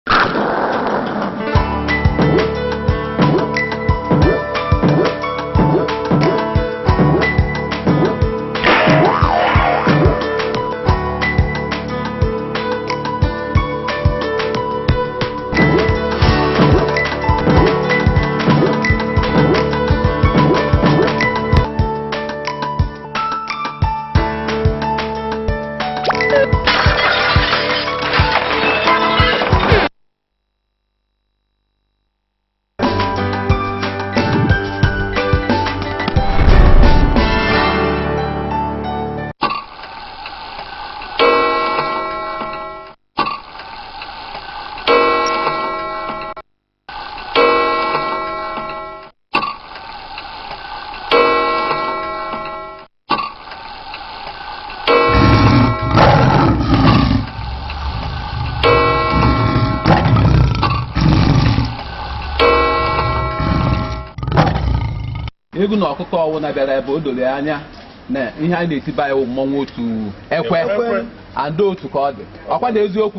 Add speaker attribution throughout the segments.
Speaker 1: egwu na ọkụkọ ọwụna bịara ebe o doro ya anya na ihe a na-etiba ya mmọnwụ otu ekwe ada otu ka ọ dị ọkwa na eziokwu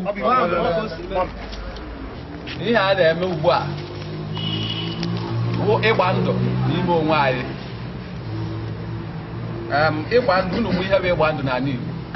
Speaker 1: ihe a na-eme ugbu a bụ ịgba ndụ n'ime onwe anyị Em, ịgba ndụ unu mụ ihe bụ ịgba ndụ n'ala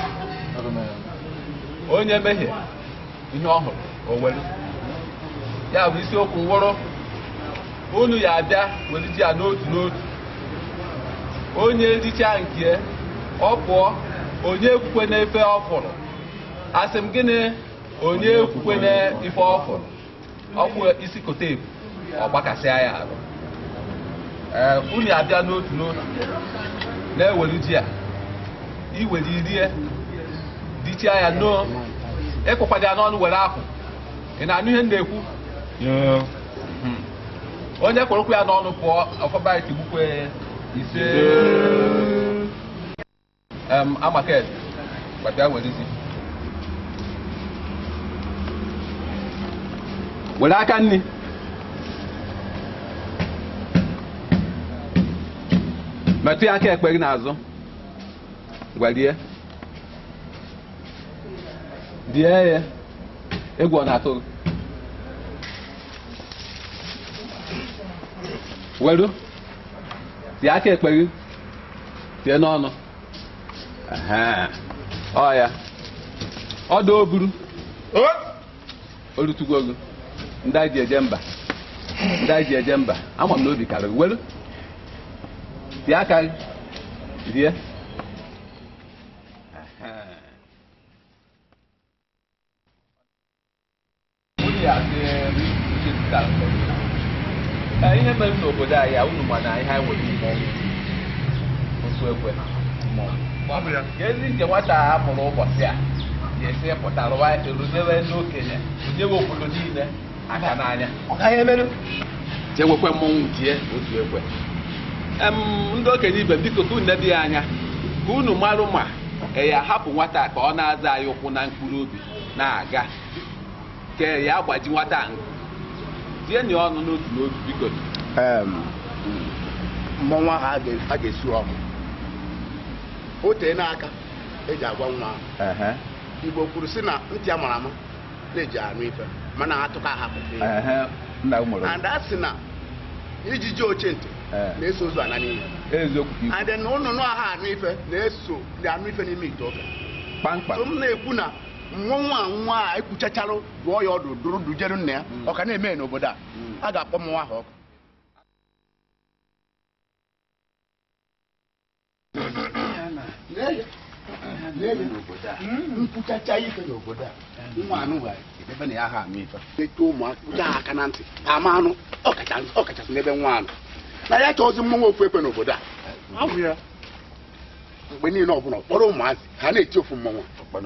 Speaker 1: Igbo onye mehie ihe ọhụrụ o were ya bụ isiokwu wụrụ unu ya abịa were ji ya n'otu n'otu onye richa nke ọ pụọ onye ekwukwe n'efe ọ fụrụ asị m gịnị onye ekwukwe n'ife ọ fụrụ ọkwụ isi kote ebu ọ gbakasịa ya arụ ee unu ya abịa n'otu n'otu na-ewere ji a iwere irie dichaa ya noo ịkụkwado ya n'ọnụ were apụ ị na-anụ ihe m na-ekwu Hmm. onye kwụrụkwu ya n'ọnụ pụọ ọfọba itigbukwe ise em amaket gbata ya werezi were aka nni metụ ya aka ekpe gị n'azụ gwarie die ya egwu ọ na-atụ gị weru tie aka ekpe gị tie n'ọnụ Ehe. ọ ya ọdụ oburu olutugo gị ndị anyị ji eje mba ndị anyị ji eje mba ama m na obi karịrị weru tie aka gị rie Ehe. Unu ya sị, uche zụtara mmeri. Ka ihe mere n'obodo anyị a, unu ma na ihe anyị nwere mmọnwụ osu ekwe mmọnwụ ka ezi nke nwata a mụrụ ụbọchị a ga-esi pụta rụwa rụnyere ndị okenye rụnyewe obodo niile aka n'anya jewekwe mmọnwụ tie otu ekwe em ndị okenye ibe m biko ka unu nebe ya anya ka unu marụ ma ya hapụ nwata a ka ọ na-aza anyị ụkwụ na mkpụrụ obi na-aga ka ya agbaji nwata a tienye ọnụ n'otu n'otu biko
Speaker 2: mmọnwụ ahụ a ga- a ga-esi ọmụ o tee n'aka eji agwa nwa ahụ. igbo kwuru sị na ntị a mara ama na-eji anụ ife mana atụka ahapụ
Speaker 1: nna m mụrụ
Speaker 2: and a sị na ijiji oche ntị
Speaker 1: Ee.
Speaker 2: na-eso ozu ana n'iyi
Speaker 1: eziokwu ka ikwu
Speaker 2: and na ụnụnụ aha anụ ife na-eso dị anụ ife n'ime ite ofe
Speaker 1: kpamkpam
Speaker 2: so m na-ekwu na mmọnwụ a nwa a ekwuchacharụ rụọ ya ọdụ dụrụ dujere nna ya ọ ka na-eme n'obodo a a ga-akpọ mmọnwụ ahụ ọkụ nkwuchacha ife n'obodo a nwa anụ nwere ebe na ya ha ama ife eto ụmụaka ụja aka na ntị ama anụ ọkacha- ọkachasị n'ebe nwa anụ na ya chọọzi mmọnwụ ofu ekwe n'obodo a mgbe niile ọbụla kpọrọ ụmụazị ha na-eti ofu mmọnwụ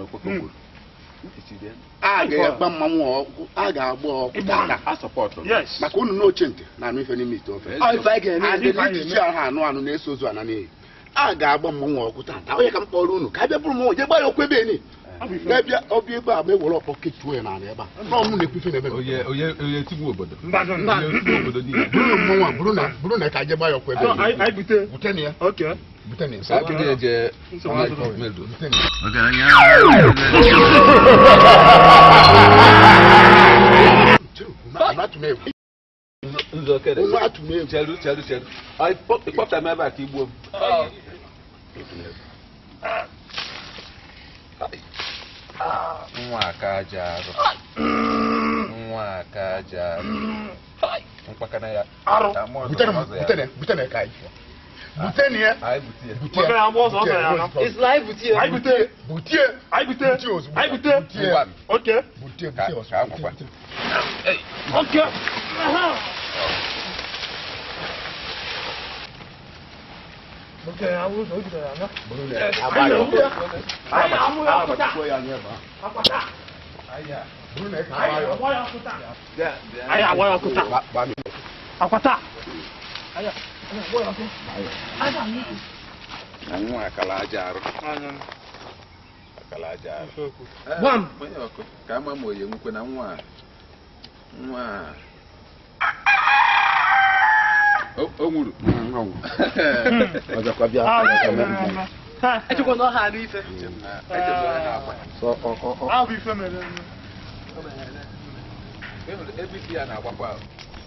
Speaker 2: a ga-agba mmanwụ ọkụ a ga-agba ọkụ tata
Speaker 1: a sọpọtụ
Speaker 2: maka unu n'oche ntị na anụ ife n'ime ite ofe
Speaker 1: Ọ ife anyị
Speaker 2: ga-eme ijiji ahụ anụ anụ na-eso ozu ana n'iyi a ga-agba mmanwụ ọkụ tata onye ka m kpọrọ unu ka a bịa bụrụ mmọnwụ jee gba ya okwu ebe eni na-ebịa ọbịa ebe a ma ewere ọkpọ ketuo ya n'ala ebe a n'ọmụ na-ekwu ife n'ebe
Speaker 1: onye onye onye tigbu obodo
Speaker 3: Mmadụ
Speaker 1: onye tigbu obodo niile
Speaker 2: bụrụ mmọnwụ a bụrụ na bụrụ na ka a jee gba ya okwu ebe eni
Speaker 3: anyị bute
Speaker 2: bute na ya
Speaker 3: oke
Speaker 2: bute na ya
Speaker 1: ka akịrị eje
Speaker 3: Nsogbu
Speaker 1: medo
Speaker 2: bute na ya
Speaker 4: Ọgaranya
Speaker 2: atụm egwu
Speaker 1: nzọ kere
Speaker 2: onwe atụm egwu
Speaker 1: cheru cheru cheru Ọ, ịkpọ- ịkpọpụta m ebe a ka igbuo m nwa aka aja arụ nwa aka aja arụ mkpakana ya
Speaker 2: arụ
Speaker 1: Ka mmụọ
Speaker 2: butere
Speaker 1: ọzọ ya.
Speaker 2: butere butere ka anyị butere ya
Speaker 1: anyị bute ya
Speaker 2: butie
Speaker 3: Maka na agba ọsọ ọsọ ya na.
Speaker 4: Isla anyị butie.
Speaker 3: Anyị bute.
Speaker 2: butie
Speaker 3: Anyị bute.
Speaker 2: butie ozugbo
Speaker 3: Anyị bute.
Speaker 2: butie
Speaker 1: Ngwa m.
Speaker 3: Okay.
Speaker 2: butie
Speaker 1: Ka-
Speaker 2: butie
Speaker 1: ka
Speaker 2: ozugbo
Speaker 1: akwụkwọ.
Speaker 2: butie, butie.
Speaker 3: Okay. Aha. Okay, I will go to the other.
Speaker 2: Bụrụ na ya, agba ya.
Speaker 3: Anyị amụ ya ọkụta.
Speaker 2: Agbachikwuo ya n'ebe a.
Speaker 3: Akwata.
Speaker 2: Bụrụ na ya ka
Speaker 3: Anyị
Speaker 2: agba ya.
Speaker 3: agba ya ọkụta.
Speaker 1: Bịa, bịa.
Speaker 3: Anyị agba ya ọkụta.
Speaker 2: Gba- gba m.
Speaker 3: Akwata. Anyị anyị agba ya ọkụta.
Speaker 1: na nwa akala aja arụ akala aja arụ
Speaker 4: Gwa m.
Speaker 1: onye ọkụ ka ama ma oye nkwe na nwa a- nwa a- o o nwuru
Speaker 2: Mm, ọ nwụ. Ọzọkwa bịa.
Speaker 3: Ah,
Speaker 2: ọzọkwa
Speaker 3: mere
Speaker 2: bịa.
Speaker 3: eme.
Speaker 4: Echekwa na ọha anụ ife.
Speaker 1: echebere ha akwa
Speaker 2: So, ọ- ọ- ọ-
Speaker 3: Ah, bụ ife mere eme.
Speaker 1: Ịhụrụ ebe isi ya na-agbakwa ahụ.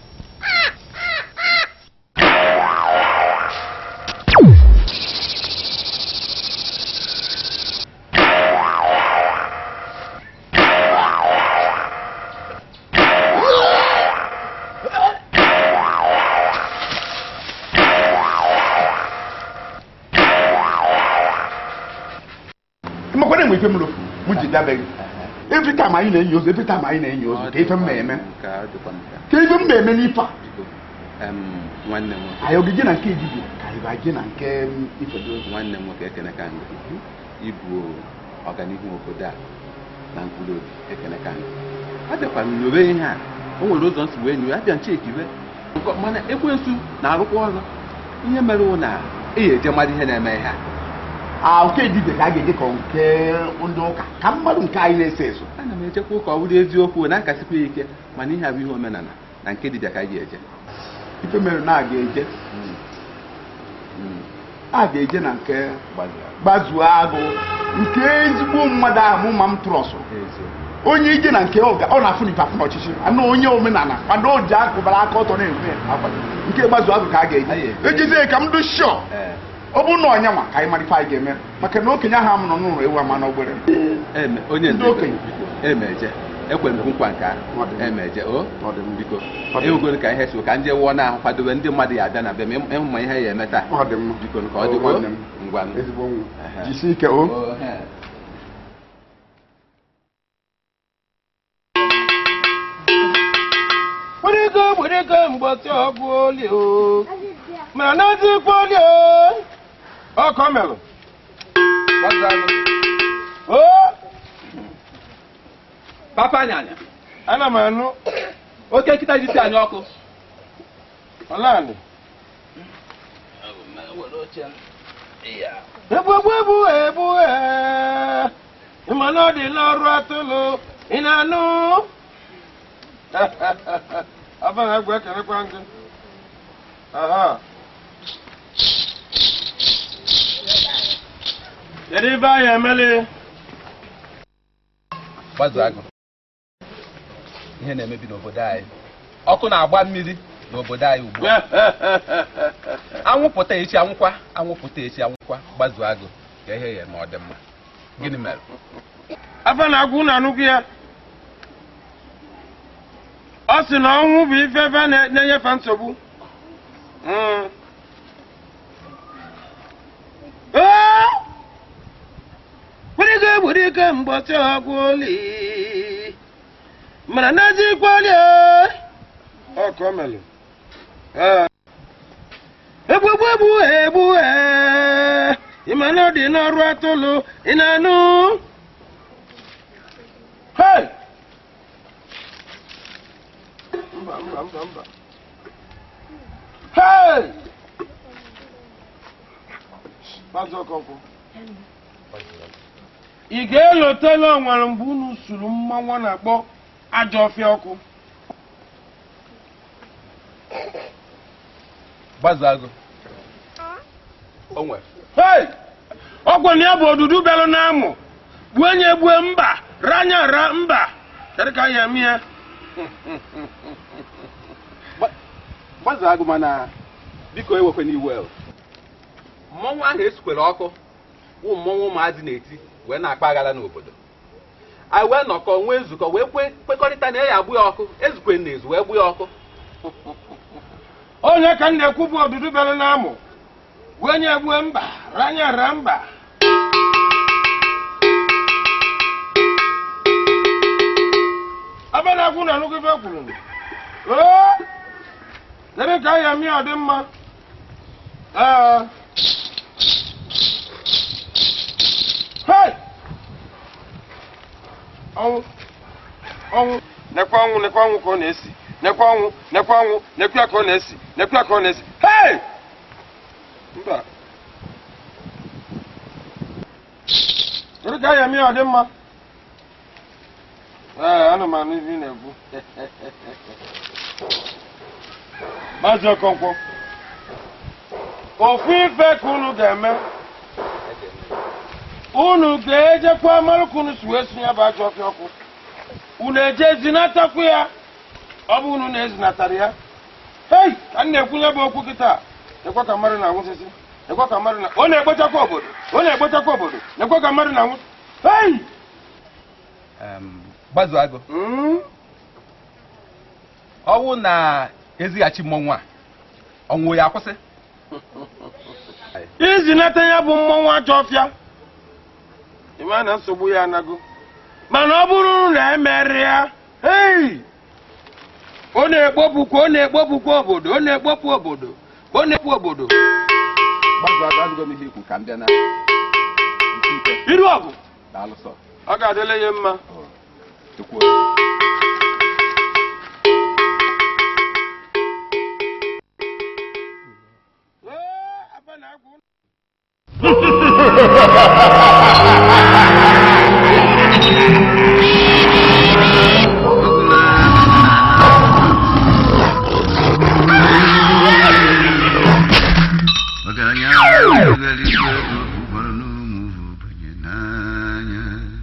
Speaker 2: Ịmakwana mgbe ife m lụ, mụ ji dabeghị. Every time anyị na-enyi ozu, every time anyị na-enyi ozu, ka ife m na-eme.
Speaker 1: Ka ọ dịkwa nka.
Speaker 2: Ka ife m na-eme n'ife a.
Speaker 1: Biko, em, nwanne m nwoke
Speaker 2: Anyị ogige na nke ejiji ka anyị baje na nke m, ifedo ozu.
Speaker 1: nwanne m nwoke ekene ka ngị ịbụ ọganihu obodo a na mkpụrụ obi ekene ka ngị abịakwa m nyowe ihe a o nwere ụzọ nsi wee nyowe abịa nchekiwe Nke- mana ekwensu na-arụkwa ọrụ ihe mere wụ na eyi eje mmadụ ihe na-eme ihe a
Speaker 2: Ah, nke ejiji ka a ga-eji ka nke ndị ụka. Ka mmadụ nke anyị na-eso eso.
Speaker 1: ana m ejekwa ụka ọ bụrụ eziokwu na-akasịkwa ya ike mana ihe a bụ ihe omenala na nke dibịa ka anyị ga-eje
Speaker 2: Ife mere na a ga-eje.
Speaker 1: Mm.
Speaker 2: A ga-eje na nke
Speaker 1: Gbazuru.
Speaker 2: gbazuo agụ. Nke ezigbo mmadụ ahụ mụ ma m trọsụ.
Speaker 1: Eziokwu.
Speaker 2: onye ije na nke ọ ga- ọ na-afụ n'ife afụ n'ọchịchị anụ onye omenala kwado o ji akụbara aka ọtọ na-enwe akwa nke gbazu agụ ka a
Speaker 1: Anyị
Speaker 2: ga-eji
Speaker 1: eje.
Speaker 2: ejizie ka m dị shọ
Speaker 1: Ee.
Speaker 2: ọ bụrụ na ọnya nwa ka anyị mara ife anyị ga-eme maka na okenye ahụ amụrụ n'ụlọ ewu ama n'ogbere
Speaker 1: Eme, onye
Speaker 2: Ndị
Speaker 1: ndu
Speaker 2: okenye.
Speaker 1: emeje ekwere m nkwa nke
Speaker 2: Ọ dị
Speaker 1: ahụ
Speaker 2: mma.
Speaker 1: emeje o
Speaker 2: Ọ dị mma.
Speaker 1: biko
Speaker 2: Ọ dị
Speaker 1: ewugoro ka ihe si ka ndị wụọ na-ahụ kwadobe ndị mmadụ ya abịa na bịa ma ịmụ ma ihe ya eme taa
Speaker 2: ọ dị mma
Speaker 1: biko ka ọ
Speaker 2: O,
Speaker 1: dịkwa
Speaker 2: nwanne m.
Speaker 1: ngwa
Speaker 2: ezigbo nwa
Speaker 1: Ehe.
Speaker 2: jisie ike o
Speaker 1: O, he.
Speaker 4: Gburigo gburigo mgbọtị ọgwụ oli o. Ma n'ezikwa oli o. Ọkọ melụ.
Speaker 1: Gbazalụ.
Speaker 4: O.
Speaker 1: papa anyanya
Speaker 4: Ana m anụ.
Speaker 1: oke nkịta jisi anyị ọkụ
Speaker 4: Ọlanị. Egbugbu egbu egbu ee. Ịma na ọ dị n'ọrụ atụlụ. Ị na-anụ? Afa na-egwu ekelekwa gị. Aha. Kedu ibe anyị emeli?
Speaker 1: gbazu agụ ihe na-emebi n'obodo anyị ọkụ na-agba mmiri n'obodo anyị ugbu a anwụpụta echi anwụkwa anwụpụta echi anwụkwa gbazu agụ ka ihe ya ma ọ dị mma gịnị mere
Speaker 4: Afa na-agwụ na anụgụ ya. Ọ sị na ọnwụ bụ ife ebe a na- na-enyefe nsogbu. Mm. Ee! Gburigo gburigo mgbọtị ọgwụ oli. Mana n'ezikwa oli o. Ọ ka o melụ. Ee. Egbugbu egbu egbu ee. Ịma na ọ dị n'ọrụ atụlụ. Ị na-anụ? Hey! Mba, mba, mba, mba. Hey! Maazị Okonkwo. Ị ga-elotela onwere mgbe unu suru mmanwụ a na-akpọ ajọ ọfịa ọkụ.
Speaker 1: gbazu agụ o nwere
Speaker 4: Hey! Ọgwụ na ya bụ odudu bịalụ n'amụ. Gbuo onye gbue mba, ranya ra mba. Kedu ka anyị eme ya?
Speaker 2: gbazụ agụ mana biko ewekwe n'iwe o.
Speaker 1: mmọnwụ ahụ esikwere ọkụ wụ mmọnwụ ụmụazị na-eti wee na-akpa aghara n'obodo anyị wee nọkọ nwee nzukọ wee kwe kwekọrịta na ya agbụ ya ọkụ ezukwe na ezu wee gbu ya ọkụ
Speaker 4: onye ka m na-ekwu bụ ọdụdụ bịara n'amụ bụ onye egbue mba ranya ra mba ebe na-agwụ na anụgụ ife kwuru oo debe ka ahịa mmiri ọ dị mma ee hei ọnwụ ọnwụ nekwa ọnwụ nekwa ọnwụ ka ọ na-esi nekwa ọnwụ nekwa ọnwụ nekwa ya ka ọ na-esi nekwa ya ka ọ na-esi hei mba kedu ka ahịa mmiri ọ dị mma ee ana m anụ ife ị na-ekwu maazị ọkọnkwọ ofu ife ka unu ga-eme unu ga-ejekwa mara ka unu si wee sinye bụ ajọ ọfịa ọkụ unu eje zinatakwu ya ọ bụ unu na-ezinatara ya hei ka m na-ekwunye bụ okwu kịta ekwe ka mmadụ na-anwụsịsị ekwe ka mmadụ na ọ na-ekpochakwa obodo ọ na-ekpochakwa obodo ekwe ka mmadụ na-anwụ hei
Speaker 1: gbazụ agụ
Speaker 4: Mm.
Speaker 1: ọnwụ na ezighachi mmọnwụ a ọnwụ ya akwụsị
Speaker 4: izinata ya bụ mmọnwụ ajọ ọfịa ịma na nsogbu ya anago mana ọ bụrụ na emerị ya hei ọ na-ekpopụkwa ọ na-ekpopụkwa obodo ọ na-ekpopụ obodo ọ na-ekpu obodo
Speaker 2: gbazụ agụ adịgo m ihe ikwu ka m bịa na nke ike
Speaker 4: iru ọgụ
Speaker 2: daalụ sọ
Speaker 4: ọ ga-adịla ya mma
Speaker 2: tukwuo
Speaker 5: ọgaranya eluigwe ụfọdụ n'ụmụ ogbenye n'anya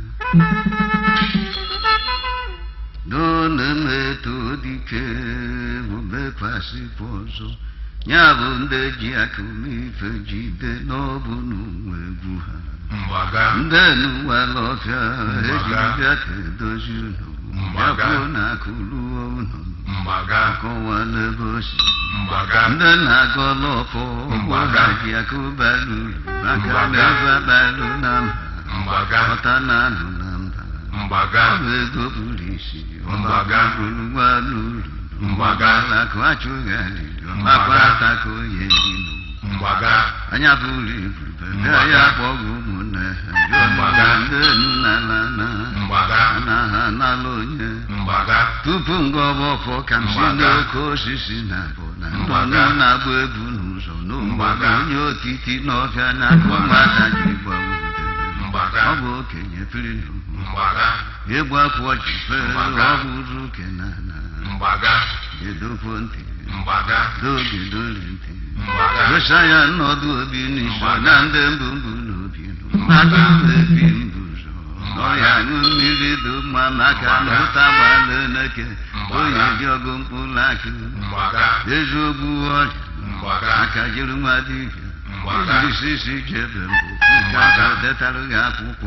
Speaker 5: n'onemetụ dike bụ mekwasịkwa ọzọ ya bụ ndị ji aka ife jide n'ọbụ n'ụwa egwu ha ndị n'ụwala ọfịa ejibịa ka edozi unu bịakwuo na akụruo unu akọwa n'ebe o si ndị na-aga ọlọfọ ụgbọ ha ji akụbalụ uru maka n'ebe abalụ na mba ọta na anụ na mba ọ bụ ego buru isi ọgbagaburu gbalụ uru alakụ achụghị alili ọmakwa ataka onye dinu anya buru ibu bebe ya kpọghị ụmụnne ha jụọ ndị enu na ala na na ha n'ala onye tupu ngọba ọfọ ka m si n'oke osisi na abụ na ndọnụ na-agba egwu n'ụzọ n'ụmụaka onye otiti n'ọfịa na-akụ nwata ji gbawa udere ọ bụ okenye piri n'ugwu ịgba afọ ji fere ọ bụrụ kenana gedokwo ntị doge doli ntị dosa ya nnọdụ obi n'iso na ndị mbụ mbụ n'obi mmadụ ebi mbụ ụzọ ọrịa aṅụ mmiri dị mma maka na ụta gbala eleke oyi dị ọgụ mkpụrụ akụ eziokwu ọrịa aka jiri nwa dibịa isi isi jebe mbụ ka detara gị akwụkwọ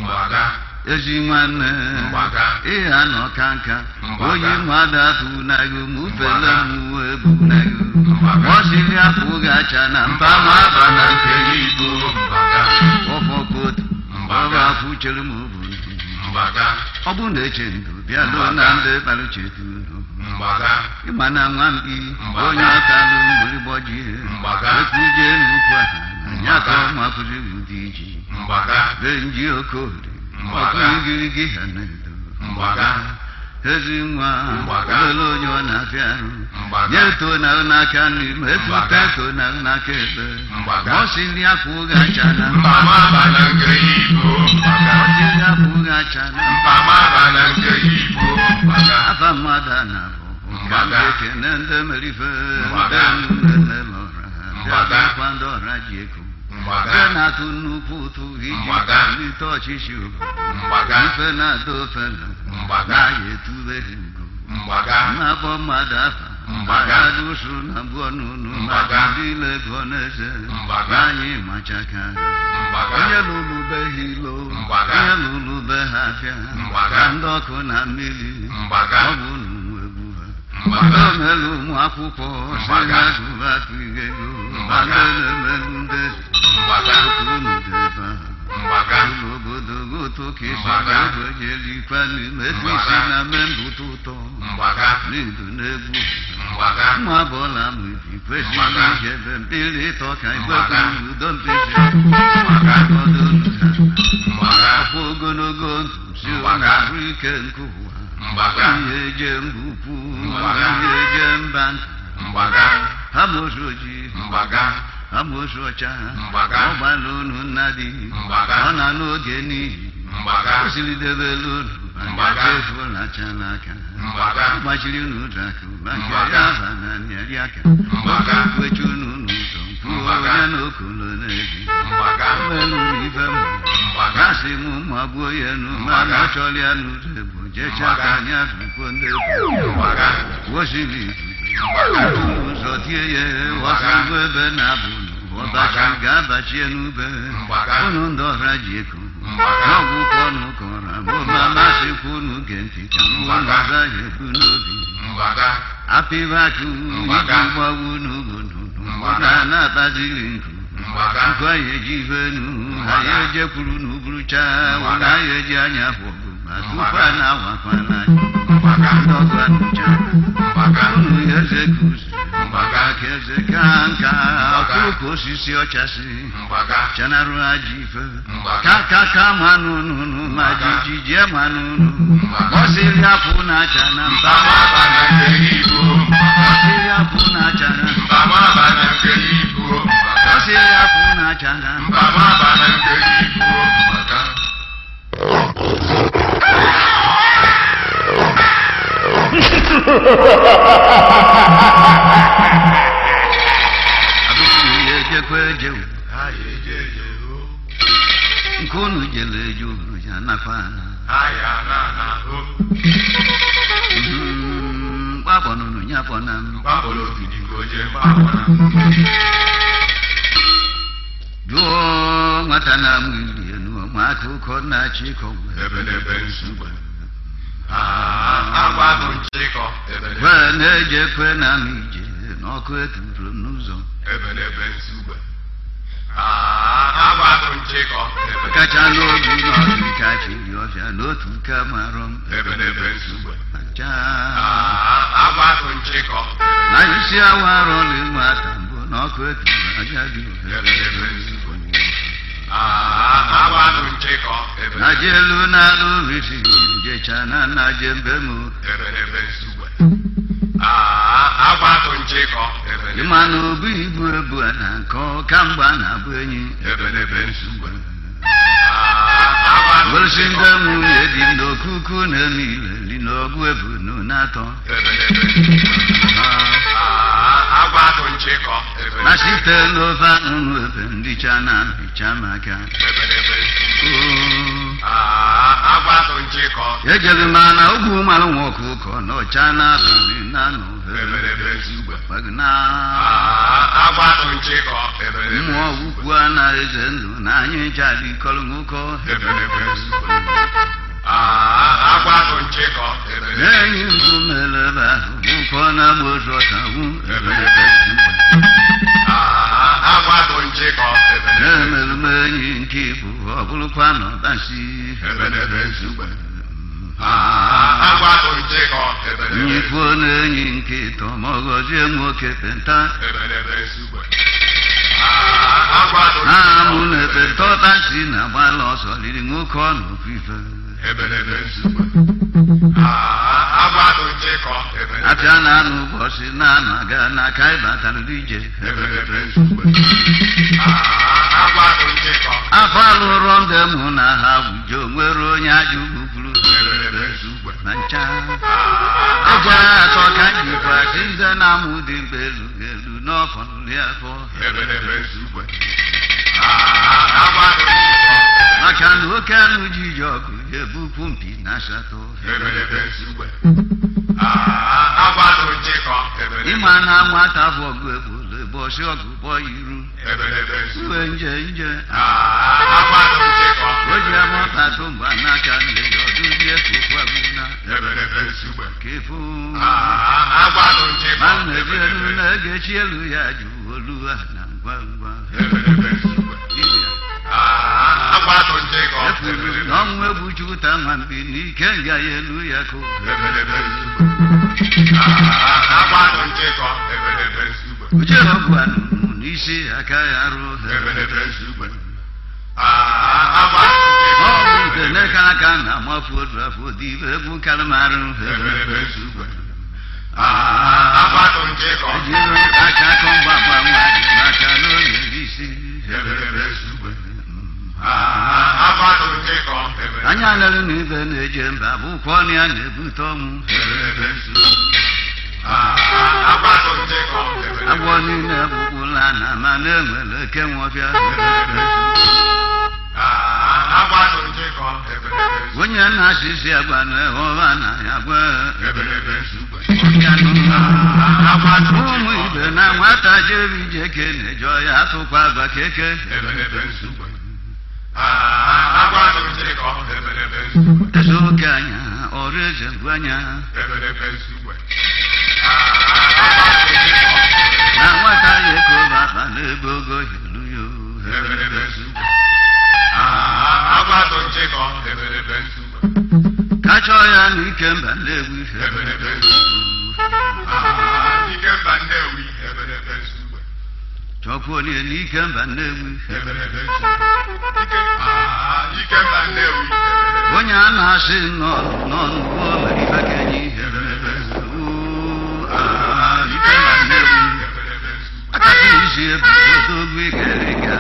Speaker 5: ezi nwanne ịha nọ ka nka onye mmadụ atụ nago mufele mmụọ ebu nago ọsịrị afọ gacha na mba maba na nke igbo ọfọkotu ọba afọ chere m obu ọ bụ na eche ndụ bịa lụọ na ndị kparuchetu unu ịma na nwamkpi onye ọtalụ mgbịrịgbọ ji ekwuje n'ukwu ha na ya ka ọ mapụrụ ụdị iji be nji okorie ọkụigirigi ha na-edo ezi nwa olele onye ọ na-abịa arụ nye to na n'aka nri ma efute to na n'aka ekpe ma ọ siri afọ oge acha na ọsiri afọ oge acha na afa mmadụ a na-abụ mgbe ekene ndị merife ndị nne lọra bịakwa ndị ọra ji eko Ife na-atụ nnukwu ụtụ iji kwalite ọchịchị obodo ife na-ada ofe na naghị etube ha ugo
Speaker 1: mgbaga
Speaker 5: na-akpọ mmadụ afa
Speaker 1: Mgbaga.
Speaker 5: adụsu na abụọ n'unu
Speaker 1: Mgbaga.
Speaker 5: ndị lego n'eze
Speaker 1: Mgbaga.
Speaker 5: anyị machaka
Speaker 1: Mgbaga.
Speaker 5: onye lụrụ be ha ilo
Speaker 1: Mgbaga.
Speaker 5: onye lụrụ be ha afịa
Speaker 1: Mgbaga.
Speaker 5: na ndị ọkụ na mmiri
Speaker 1: Mgbaga.
Speaker 5: ọ bụ unu egwu ha
Speaker 1: Mgbaga.
Speaker 5: omelu ụmụ akwụkwọ si
Speaker 1: Mgbaga.
Speaker 5: na gụba atụghị ego
Speaker 1: Mgbaga.
Speaker 5: na-emelu ndị eze
Speaker 1: Mgbaga.
Speaker 5: otu unu dị ebe ahụ
Speaker 1: mgbaga
Speaker 5: ụlọ obodo goto ka esi
Speaker 1: Mgbaga.
Speaker 5: egojelikwa n'ime etu
Speaker 1: Mgbaga.
Speaker 5: isi na me mbụta ụtọ
Speaker 1: mgbaga
Speaker 5: n'idu n'egwu
Speaker 1: mgbaga
Speaker 5: nwa bụla m ibi kwesịrị
Speaker 1: Mgbaga.
Speaker 5: ijebe mmiri ịtọ ka
Speaker 1: Mgbaga.
Speaker 5: igbekwu udo mpezi
Speaker 1: Mgbaga.
Speaker 5: ọdụ nụha
Speaker 1: mgbaga
Speaker 5: afọ ogologo ndụ si
Speaker 1: Mgbaga.
Speaker 5: arụ ike nke ụwa
Speaker 1: mgbaga
Speaker 5: ihe eje mbukwu
Speaker 1: Mgbaga.
Speaker 5: ihe eje mba nta
Speaker 1: mgbaga
Speaker 5: ha mozu ojii
Speaker 1: mgbaga
Speaker 5: amosu ọcha
Speaker 1: Mgbaga.
Speaker 5: ọ gbala unu nna dị
Speaker 1: Mgbaga.
Speaker 5: ọ na n'oge n'ihi
Speaker 1: mgbaga
Speaker 5: o siri debela unu
Speaker 1: Mgbaga.
Speaker 5: efuolacha n'aka
Speaker 1: Mgbaga.
Speaker 5: gbachiri unu ụzọ aka maka
Speaker 1: Mgbaga.
Speaker 5: ya aba na nyeri aka
Speaker 1: Mgbaga.
Speaker 5: kwechi unu n'ụzọ kwuo
Speaker 1: Mgbaga.
Speaker 5: onye na okolo n'ezi
Speaker 1: mgbaga
Speaker 5: melu ife m
Speaker 1: Mgbaga.
Speaker 5: gasị m magbuo ya nu ma
Speaker 1: Mgbaga.
Speaker 5: na ọ chọrọ ya n'ụzọ egbo jecha
Speaker 1: Mgbaga.
Speaker 5: ka anya dụkwo ndị egbo
Speaker 1: mgbaga
Speaker 5: wosiri
Speaker 1: Mgbaga.
Speaker 5: ụzọ tie ya wasịgbo ebe na-abụ ọbachi
Speaker 1: Mgbaga.
Speaker 5: ga-abachie n'ube
Speaker 1: Mgbaga.
Speaker 5: unu ndị ọhịa ji eko
Speaker 1: Mgbaga.
Speaker 5: n'ọgwụ kwọnụ kọrọ abụma masịkwa unu ge ntị ka mgbe unu
Speaker 1: Mgbaga.
Speaker 5: agaghị ebu n'obi
Speaker 1: mgbaga
Speaker 5: apịbakụ
Speaker 1: Mgbaga.
Speaker 5: iji gbawu n'obodo
Speaker 1: Mgbaga.
Speaker 5: na na-akpaziri nkụ
Speaker 1: Mgbaga.
Speaker 5: nkụ anyị eji ife nu
Speaker 1: Mgbaga.
Speaker 5: anyị ejekwuru n'uburucha
Speaker 1: Mgbaga.
Speaker 5: ụlọ anyị eji anya bụbụ ma tupu
Speaker 1: Mgbaga.
Speaker 5: a na-awakwa n'anya
Speaker 1: mgbaga
Speaker 5: ndị ọgụ anụcha
Speaker 1: mgbaga
Speaker 5: unu eze kuzi
Speaker 1: Mgbaga.
Speaker 5: ka eze ka nka ọkụrụ ka osisi ọchasị
Speaker 1: mgbaga
Speaker 5: chanarụ aja ife
Speaker 1: Mgbaga.
Speaker 5: ka ka ka manụ nụnụ ma
Speaker 1: Mgbaga.
Speaker 5: jijie manụ nụ
Speaker 1: Mgbaga.
Speaker 5: ọsịrị afụ na-acha na mba
Speaker 1: mgbamaba na nke ibu
Speaker 5: ọsịrị afụ na-acha na mba
Speaker 1: mgbamaba na nke ibu mgbaga
Speaker 5: ọsịrị afụ na-acha na mba
Speaker 1: mgbamaba na nke ibu mgbaga
Speaker 5: abụghị ya ejekwa ejewu
Speaker 1: anyị eje eje o
Speaker 5: nke unu jere eje unu ya nakwa ana
Speaker 1: anyị ana na o
Speaker 5: gbakpọnụnụ ya fọna m
Speaker 1: gbapụrụ ogidi ka o jee gbapụra
Speaker 5: jụọ nwata na-amụ ili enu ma akụkọ na-achị ịkọ
Speaker 1: ebelebe nsugbe agwagụ nchịkọ ebelebe
Speaker 5: kwe na-ejekwe na m ije n'ọkụ eturu m n'ụzọ
Speaker 1: ebelebe nsugbe agwagụ nchịkọ ebelebe
Speaker 5: kacha n'obi n'ọdụ ka chiri ọfịa n'otu ka marọ m
Speaker 1: ebelebe nsugbe
Speaker 5: ma ncha
Speaker 1: agwagụ nchịkọ
Speaker 5: na isi awa arọla nwata mbụ n'ọkụ eturu aja dị
Speaker 1: ebelebe nsugbe agwagụ nchịkọ
Speaker 5: na
Speaker 1: ebelebe
Speaker 5: je elu na-alụ risi jecha na nna je mbe m
Speaker 1: ebelebe nsugbe agwagụ nchịkọ ebelebe
Speaker 5: ịma na obu ibu ebu a na nkọ kamgbe a na-abụ enyi
Speaker 1: ebelebe nsugbe agwagụ
Speaker 5: gosi ndị
Speaker 1: nchịkọ
Speaker 5: nwunye dị n'okuku na-eme ileli n'ọgụ ebu nu na-atọ
Speaker 1: ebelebe nsugbe agwagụ nchịkọ
Speaker 5: na
Speaker 1: ebelebe
Speaker 5: site n'ofe anụnụ ebe ndịcha na mpicha maka
Speaker 1: ebelebe nsugbe
Speaker 5: Oo.
Speaker 1: agwagụ nchịkọ
Speaker 5: ejere m na ogwu mara nwa ọkụkọ na ọcha n'abalị na nọ
Speaker 1: ebelebe nsugbe
Speaker 5: na
Speaker 1: agwagụ nchịkọ ebelebe
Speaker 5: mmụọ ukwu a na eze ndụ na anyị jari kọrọ nwoke
Speaker 1: ebelebe nsugbe agwagụ nchịkọ ebelebe
Speaker 5: na-enyi mbụ mere ebe ahụ ụkọ na-agba ozu ọtawu
Speaker 1: ebelebe agwagụ nchịkọ ebelebe
Speaker 5: na-emerụ m enyi nke ibu ọ bụrụkwa na ọbasi
Speaker 1: ebelebe nsugbe agwagụ nchịkọ ebelebe
Speaker 5: nyikwuo na enyi nke ịtọ ma ọ gọzie nwoke penta
Speaker 1: ebelebe nsugbe agwagụ
Speaker 5: ha
Speaker 1: nchịkọ
Speaker 5: mụ na ekpenta ọtasi na-agbala ọsọ riri nwoke ọ na ofufe
Speaker 1: ebelebe nsugbe agwagụ nchịkọ ebelebe
Speaker 5: apịa na anụ ụbọchị na-anọ aga n'aka ịbatara ije
Speaker 1: ebelebe nsugbe agwagụ nchịkọ
Speaker 5: afọ alụrọ ndị mụ na ha wujo nwere onye aja ugbupụrụ
Speaker 1: ebelebe nsugbe
Speaker 5: na ncha eje atọ ka jikwa si nze na amụ dị mkpa elu elu n'ọfọ nri afọ
Speaker 1: ebelebe nsugbe agwagụ nchịkọ
Speaker 5: maka na oke anụ ji ji ọgụ ga-ebupụ mpi na asatọ
Speaker 1: ebelebe nsugbe
Speaker 6: agbado njikọ ebelebe
Speaker 5: ịma na nwata bụ ọgụ egbolo ụbọchị ọgụ bọ iru
Speaker 6: ebelebe nsugbe
Speaker 5: uwe nje nje
Speaker 6: agbado njikọ
Speaker 5: o ji agbọtatụ mgba n'aka nne ya ọdụzie tụkwabuna
Speaker 6: ebelebe nsugbe
Speaker 5: kefu
Speaker 6: agbado njikọ
Speaker 5: ma nnebi elu na-egechi elu ya jụ olu ha na ngwa ngwa
Speaker 6: ebelebe nsugbe agbado njikọ
Speaker 5: efuru na ọnwụ egwu juta nwambi n'ike nga ya elu ya ko
Speaker 6: ebelebe nsugbe agbado njikọ ebelebe nsugbe
Speaker 5: uche ọgwụ anụnụ n'isi aka ya rụ
Speaker 6: ebelebe nsugbe agbado njikọ
Speaker 5: ọgwụ udene ka aka na-amafu odu afọ dibe egwu kalmarụ
Speaker 6: ebelebe nsugbe agbado njikọ
Speaker 5: ejiri aka akọ mgbagba nwaanyị n'aka n'oge isi
Speaker 6: ebelebe nsugbe agbado njikọ ebelebe
Speaker 5: anya lere na ibe na-eje mba bụkwa ọnụ ya na-ebute ọnwụ
Speaker 6: ebelebe nsugbe agbado njikọ ebelebe
Speaker 5: agwọ niile bụkwula na ma na-enwere eke nwọbịa
Speaker 6: agbado njikọ ebelebe nsugbe
Speaker 5: onye na-asịsị agwa na ụra na ya gwa
Speaker 6: ebelebe nsugbe
Speaker 5: ya n'ụlọ
Speaker 6: agbado
Speaker 5: ụmụ
Speaker 6: njikọ
Speaker 5: ibe na nwata jere ije ke na-ejọ ya atụkwa agwa keke
Speaker 6: ebelebe nsugbe agbado njikọ ebelebe nsugbe
Speaker 5: eze oke anya ọrụ eze bụ anya
Speaker 6: ebelebe nsugbe
Speaker 5: na nwata ya ekoba akpa n'ebe ogo helu ya
Speaker 6: ebelebe nsugbe agbado njikọ ebelebe nsugbe
Speaker 5: kachọ ya n'ike mba nlewu
Speaker 6: ebelebe nsugbe ike mba nnewi ebelebe nsugbe
Speaker 5: chọkwuo onye n'ike mba nlewu
Speaker 6: ebelebe nsugbe ike ike mba nnewi
Speaker 5: onye a na-asị nọ n'ọnụ ụgbọ mere ife kenye ihe
Speaker 6: ebelebe nsugbe
Speaker 5: ike mba nlewu
Speaker 6: ebelebe nsugbe
Speaker 5: akata isi ebu odogwu igere ga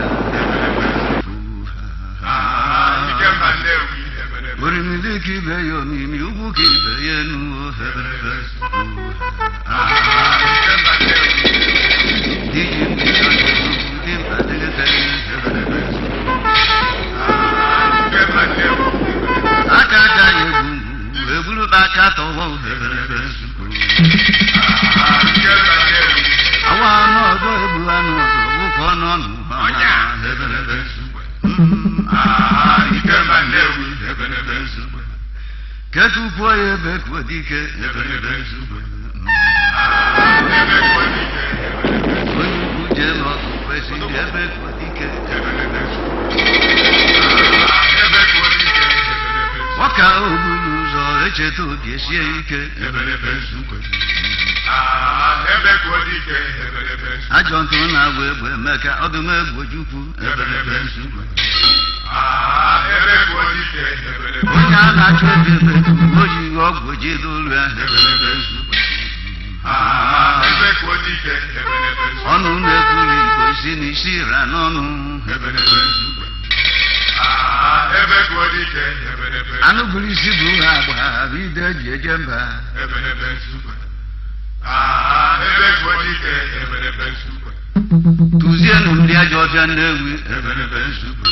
Speaker 6: ike mba nnewi ebelebe
Speaker 5: orimili ka ibe ya omimi ugwu ka ibe ya enu
Speaker 6: ebelebe nsugbe ike mba nnewi
Speaker 5: iji mbido dị mkpa dịgịtere
Speaker 6: ebelebe nsugbe ike mba nnewi
Speaker 5: aka aka ya egwu mgbu eburukpa aka tọwọ
Speaker 6: ebelebe nsugbe ike mba nnewi
Speaker 5: awa anụ ọzọ egbu anụ ọzọ wụkọ n'ọnụ ha na
Speaker 6: ebelebe nsugbe
Speaker 5: Mm,
Speaker 6: ike mba nnewi ebelebe nsugbe
Speaker 5: ketukwuo ya ebe kwuo dike
Speaker 6: ebelebe nsugbe
Speaker 5: Mm,
Speaker 6: ebe kwuo dike ebelebe
Speaker 5: onye ukwu jee n'ọgụ kwesịrị ebe kwuo dike
Speaker 6: ebelebe nsugbe ebe kwuo dike ebelebe nsugbe
Speaker 5: ọka ogburu ụzọ echeta obi esie ike
Speaker 6: ebelebe nsugbe ebe kwuo dike ebelebe nsugbe
Speaker 5: ajọ ntụ na-agba egbe emeka ọdụm egbe ojukwu
Speaker 6: ebelebe nsugbe ebe kwuo dike ebelebe
Speaker 5: onye a na-achụ ebe ebe o jighị ọgwụ jide olu ya
Speaker 6: ebelebe nsugbe ebe kwuo dike ebelebe nsugbe
Speaker 5: ọnụ na-ekwuru igbo si n'isi ra n'ọnụ
Speaker 6: ebelebe nsugbe ebe kwuo dike ebelebe
Speaker 5: anụ buru isi bụ ha agba bụ ide ji eje mba
Speaker 6: ebelebe nsugbe ebe kwuo dike ebelebe nsugbe
Speaker 5: tụzienụ ndị ajọ ọfịa nnewi
Speaker 6: ebelebe nsugbe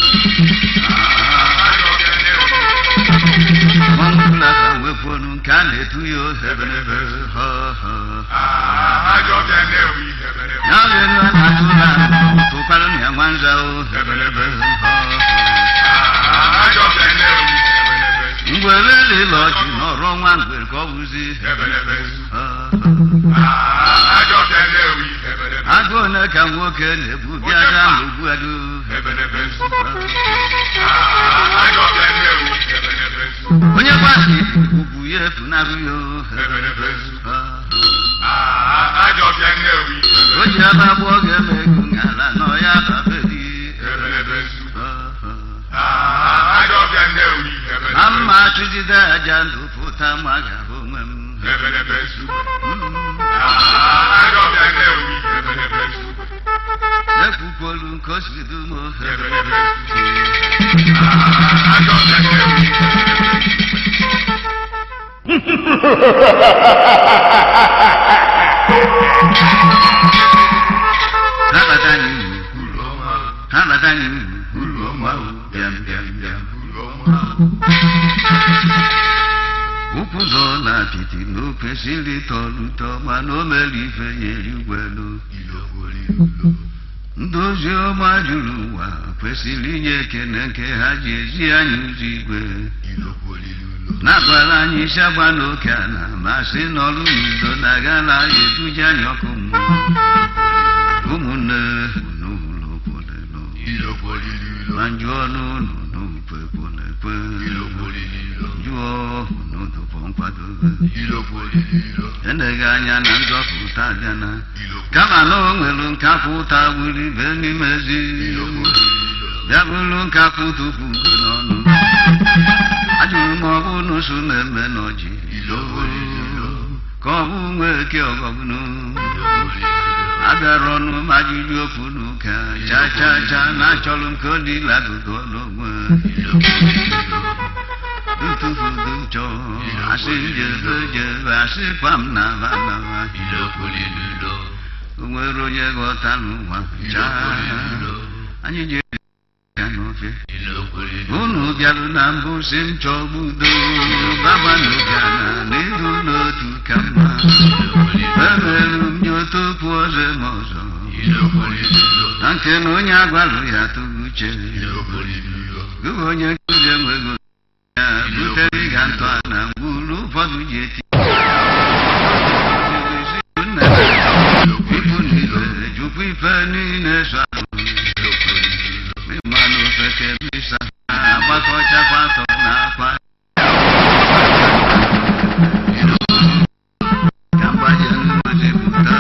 Speaker 5: ọnụbụla ka wepụrụ nke a na-etu ya ohebelebe ha ha
Speaker 6: ajọ ọbịa nnewi ebelebe
Speaker 5: ya lelu a na-atụ ha tụkwara na ya nwa nza ohebelebe ha
Speaker 6: ajọ ọbịa nnewi ebelebe
Speaker 5: mgbere lele ọchị n'ọrụ ọnwa mgbere ka ọ bụzi
Speaker 6: ebelebe nsugbe
Speaker 5: ha
Speaker 6: ajọ ọbịa nnewi ebelebe
Speaker 5: agụ one ka nwoke na-ebu bịaga n'ogbu adu
Speaker 6: ebelebe nsugbe ajọ ọbịa nnewi ebelebe nsugbe
Speaker 5: onye gbasi ugwu ya efunahụ ya
Speaker 6: ebelebe nsugbe
Speaker 5: ha
Speaker 6: ajọ ọbịa nnewi
Speaker 5: o ji ebe abụọ ga-eme ego n'ala nọ ya babeli
Speaker 6: ebelebe nsugbe
Speaker 5: ha
Speaker 6: ajọ ọbịa nnewi
Speaker 5: ha
Speaker 6: ebelebe
Speaker 5: mma chụjide aja ndụ pụta ma ga-ahụ onwe m
Speaker 6: ebelebe nsugbe
Speaker 5: Mm.
Speaker 6: ajọ ọbịa nnewi ebelebe nsugbe
Speaker 5: ekwukwolu nke o si dum
Speaker 6: ebelebe nsugbe ajọ ọbịa nnewi
Speaker 5: ha bata n'ihu
Speaker 6: uru ọma
Speaker 5: ha bata n'ihu
Speaker 6: uru ọma
Speaker 5: bịam bịam bịam
Speaker 6: uru ọma
Speaker 5: ụkwụ ụzọ na apịtị na o kwesịrị tọrọ ụtọ mana o mere ife ya erigwelu ndị ozi ọma juru ụwa kwesịrị inye ekene nke ha ji ezi anyị ụzọ igwe na-agwara anyị isi agba n'oke ala ma sị n'ọrụ n'udo na-aga na eduje anyị ọkụ mmụọ ụmụnne unu ụlọ kwolelo ma njụọ n'ụlọ n'ukwe kwolekwe jụọ unu dụpọ nkwadobe eneghị anya na nzọpụta abịana kama na o nwere nkapụta gburu ibe n'ime ezi bịa bụrụ nkapụ tupu ugo n'ọnụ ajụrụ m ọ bụ n'ụsụ na-eme n'ọjị ka ọ bụ nwa eke ọgọgụnụ abịara ọnụ ma ajụjụ okwu n'ụka cha cha cha na achọrọ m ka ọ dị lagodo n'onwe ntufudu chọ asị njebe jebe asị kwa m na banaba o nwere onye ghọtara ụwa chaa anyị ji ya n'ofe unu bịarụ na mbụ si m chọgbu udo baba n'obiana na ịdụ n'otu ka mma emerụ m nye otu okwu ọzọ ma ọzọ na nke na onye agwarụ ya tụrụ uche gụwa onye nkụzi enweghị ya butere ịga ntọ na mgburu ụfọdụ ji eti ikwu niile jụkwa ife niile so mmanụ ofeke bisa agbakọchakwa atọ na akwa ka mgbaje mmadụ pụta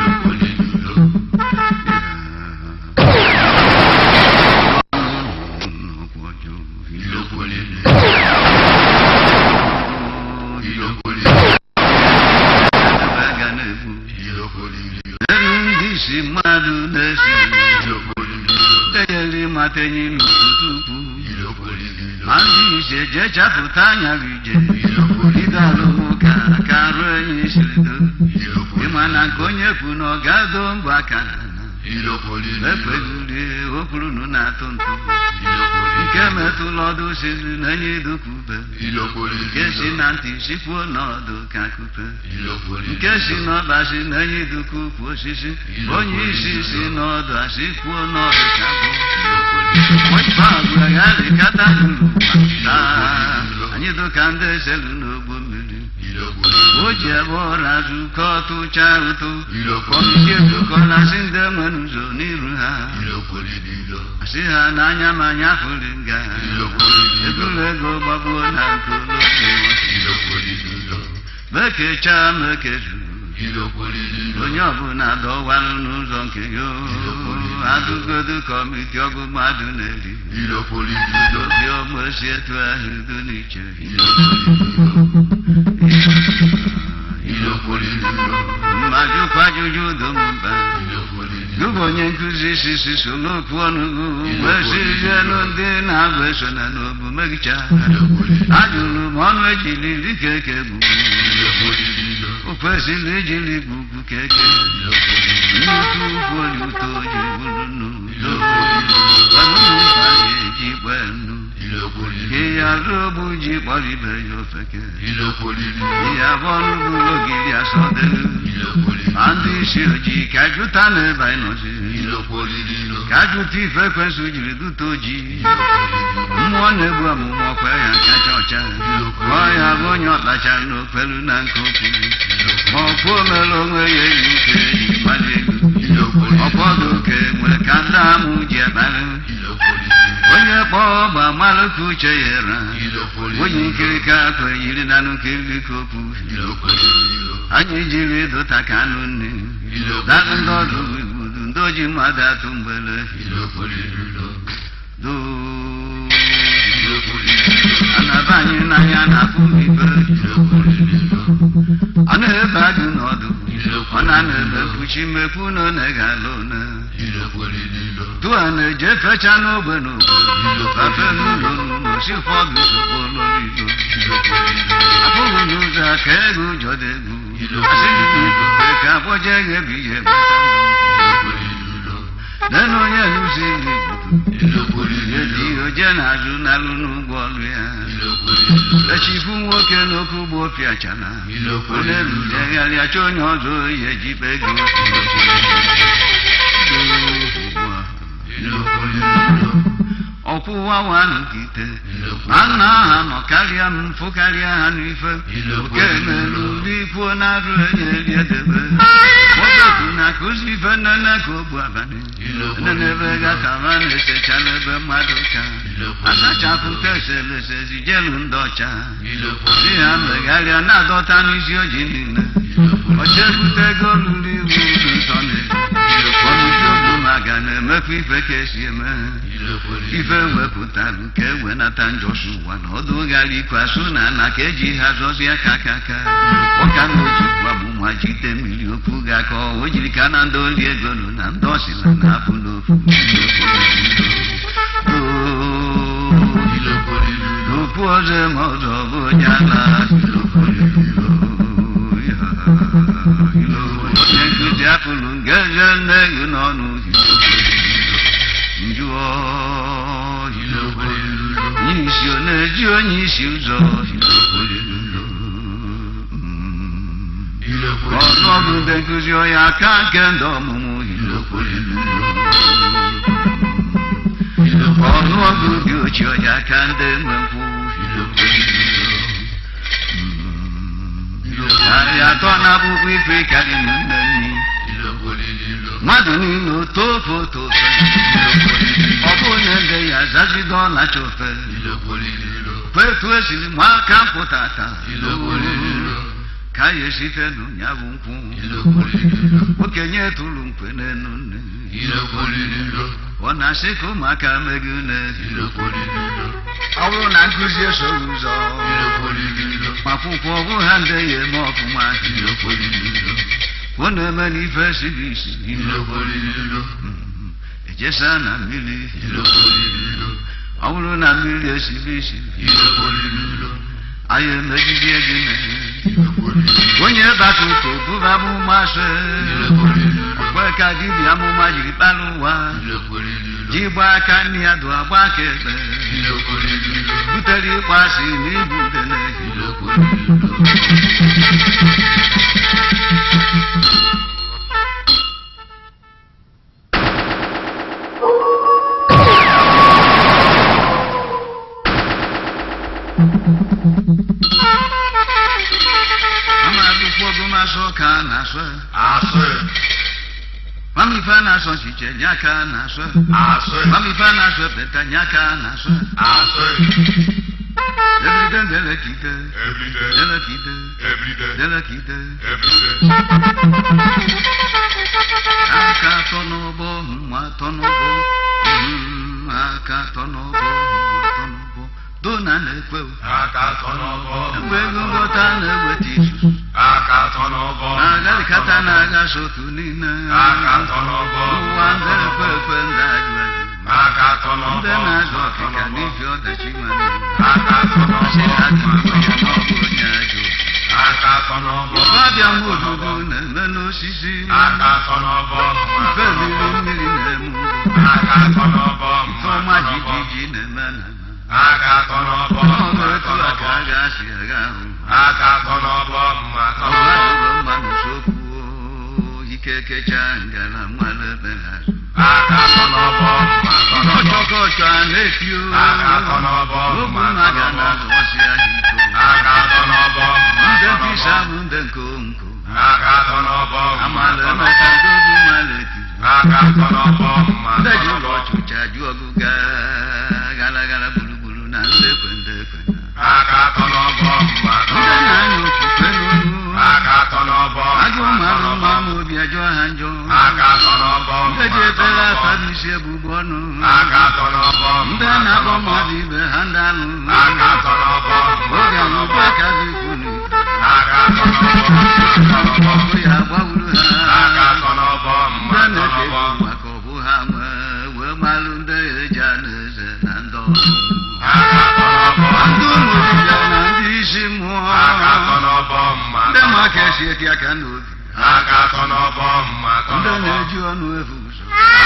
Speaker 5: ndị isi mmadụ na-esi enyere ịmata enyi n'ukwutukwu ma ndị ise jee chapụta anya ije bido alụmụka ka ruo enyi siri do ịma na nke onye kwu na ọ ga-ado mbọ aka ekpegiri okwurunu na-atụ ntụ nke metụla ọdụ siri na enyi dukwube nke si na ntị sikwuo n'ọdụ ka kupe nke si n'ọba si na enyi dukwu ukwu osisi onye isi si n'ọdụ asị kwuo n'ọdụ ka bụ agụagharịkata taa anyị dụka ndị eselu n'ogbo mmiri o ji ebe ọra zukọ tụcha ụtụ kọmiti edukọlasị ndị nwere ụzọ n'iru ha asị ha n'anya ma anya fụrụ nga eburu ego gbagbuo na nkolo mekechaa mekezu onye ọbụla dọwarụ n'ụzọ nke ya adụgodu kọmiti ọgụ mmadụ na-eri obi ọgbọ si etu ahụ udo n'iche mmadụ kwajụjụ udomba gụbụ onye nkụzi sisi so n'okwu ọnụgụ gbesizielu ndị na-abụ eso na n'obu megicha ajụrụ m ọnụ ejiri dịka eke bụ o kwesịrị ijiri gbugbu keke nnukwu ukwu oli ụtọ ji bụrụ n'udo ọnụmụkpa ga-eji gbee nnu ihe arụ ogbu ji kpọrọ ibe ya ofeke ihe abụọ n'ugwu ogiri asọdelu ma ndị isi ojii ka jụta n'ebe anyị nọzi ka jụta ife ekwensụ jiri dute ojii mmụọ na-egbu amụma ọkwa ya kacha ọcha ọ ya bụ onye ọkpachara n'okpelu na nke okwu ma ọkwa omere onwe ya eyi uke eji mmadụ ego ọfọdụ oke nwere ka ndị amụ ji akparị onye kpọọ ọgba malụ ka uche ya ra onye nkirika akwa yiri na nkiri ka okwu anyị jiri dụta ka anụ nne dakụ ndị ọdụ igbudu ndị oji mmadụ atụ mgbele do anaba anyị n'anya na-afụ ibe ọ na-ebe adụ n'ọdụ ọ na-ebe mkpuchi mekwu na ọ na-egala one tụa na-eje fecha n'ogbe n'ogbe fafe n'ụlọ n'ụlọ si ụfọdụ ozugbo n'olilo abụghị n'ụzọ ka ego ụjọ dị egwu asị n'igwe ka akpọje eghe bụ ihe nenu onye nụzi igbo edi oje na-azụ n'alụ n'ụgbọ ọlụ ya echifu nwoke n'okwu bụ opiachana onye rudegharịa chọ onye ọzọ ya ejibe ego ọkwụwa wanụ kite ma nna ha nọ karịa m mfụ karịa ha n'ife oke melu n'ikwuo na-arụ enye riedebe nwoke na-akụzi ife nnene ka ogbu abalị nnenebe gatara na-esechala ebe mmadụ ka asachapụ ka eselese zijelu ndị ọcha si ha megharịa na-adọta n'isi oji niile ọcha ebute ego lụrụ iwu ụlọ nsọ na ọnụzi obu maga na-emekwa ife ka esi eme ife wepụtalụ ka e wenata njọsi ụwa na ọdụ gara ikwe asụ na ala ka eji ha zọzie ka aka aka ụka na oji gbamụma jide mmiri okwu ga ka o jiri ka na ndị oli ego nụ na ndị ọsịla na-apụ n'ofu okwu ọzọ ma ọzọ bụ onye ala onye nkụzi apụrụ ngeze nne gị n'ọnụ njụọ onye isi ọ na-eji onye isi ụzọ ọnụọgụ ndị nkụzi ọya aka nke ndị ọmụmụ ọnụọgụ dị ochie ọya aka ndị nwekwu narị atọ na akwụkwọ ife karịrị nne nni mmadụ niile otofe otofe ọ bụ na ede ya zazido ọlacha ofe kwetu esiri ma aka mpụtata ka ya esite n'ụnya bụ nkwụ okenye tụrụ mkpe n'enu nne ọ na-asị ka ụmụaka megị une ọ bụrụ na nkụzi esoghị ụzọ akwụkwọ ọ bụ ha ndị ya eme ọfụma ọ na-eme n'ife siri isi ejesa na mmiri ọ bụrụ na mmiri esiri isi anyị emegide gị onye bata ụtọ bụba amụma se kwe ka dibịa amụma jiri kpara ụwa ji gba aka nne ya dụ agba aka ekpe butere ịkpọ asị na ibu udene ama akwụkwọ gụmasụ ka a na-asụ mamife a na-asọ chiche nye aka a na-asụ mamife a na-asụ epeta nye aka a na-asụ ebride ndelekide delekide delekide aka atọ n'ụgbọ mma atọ n'ụgbọ mm, aka atọ n'ụgbọ mma atọ n'ụgbọ dona na-ekwe mgbe ego ngọta na-eweta izuzu na-agarịkata na-aga sotu niile ụwa ndị ekwe ekwe ndị ajụ ajụ ndị na-azụ ọkịka n'ihi ọdachi nwere asị ha dị ya n'ọbụ onye ajụ ọbịa nwa odudu na-eme n'osisi mfe mmiri mmiri na-eme ugbo mfe ọma jijiji na-eme na ọnụ etu a ka a ga-asị agha ahụ ọgụ adụrụ mmanụ sokwu ike kecha ngala mmanụ ebe azụ ọchọkọchọ a na-etio ogbu mmaga na-azụ ọsị ahụ iko ndị nkịsa bụ ndị nkonko amala emeka ndozi mala etiri ndị ji ụlọ ọchụcha jụ ọgụ gaa gara gara gburugburu na ndị ekwe ndị ekwe ndị na-anya ofufe n'olu ajọ mmanụ mma ma obi ajọ ha njọ ndị ji ebere afa n'isi egbugbu ọnụ ndị na-akpọ mmadụ ibe ha ndị alụ oge na ụgbọ aka dị ikwu n'ikwu ọkụ ya gbawuru ha ndị na-eke egwu maka ọbụ ha nwee wee malụ ndị eji anụ eze na ndị ọrụ ndị ụmụ dibịa na ndị isi mmụọ ndị ma ka esi eti aka n'obi ndị na-eji ọnụ efu ụzọ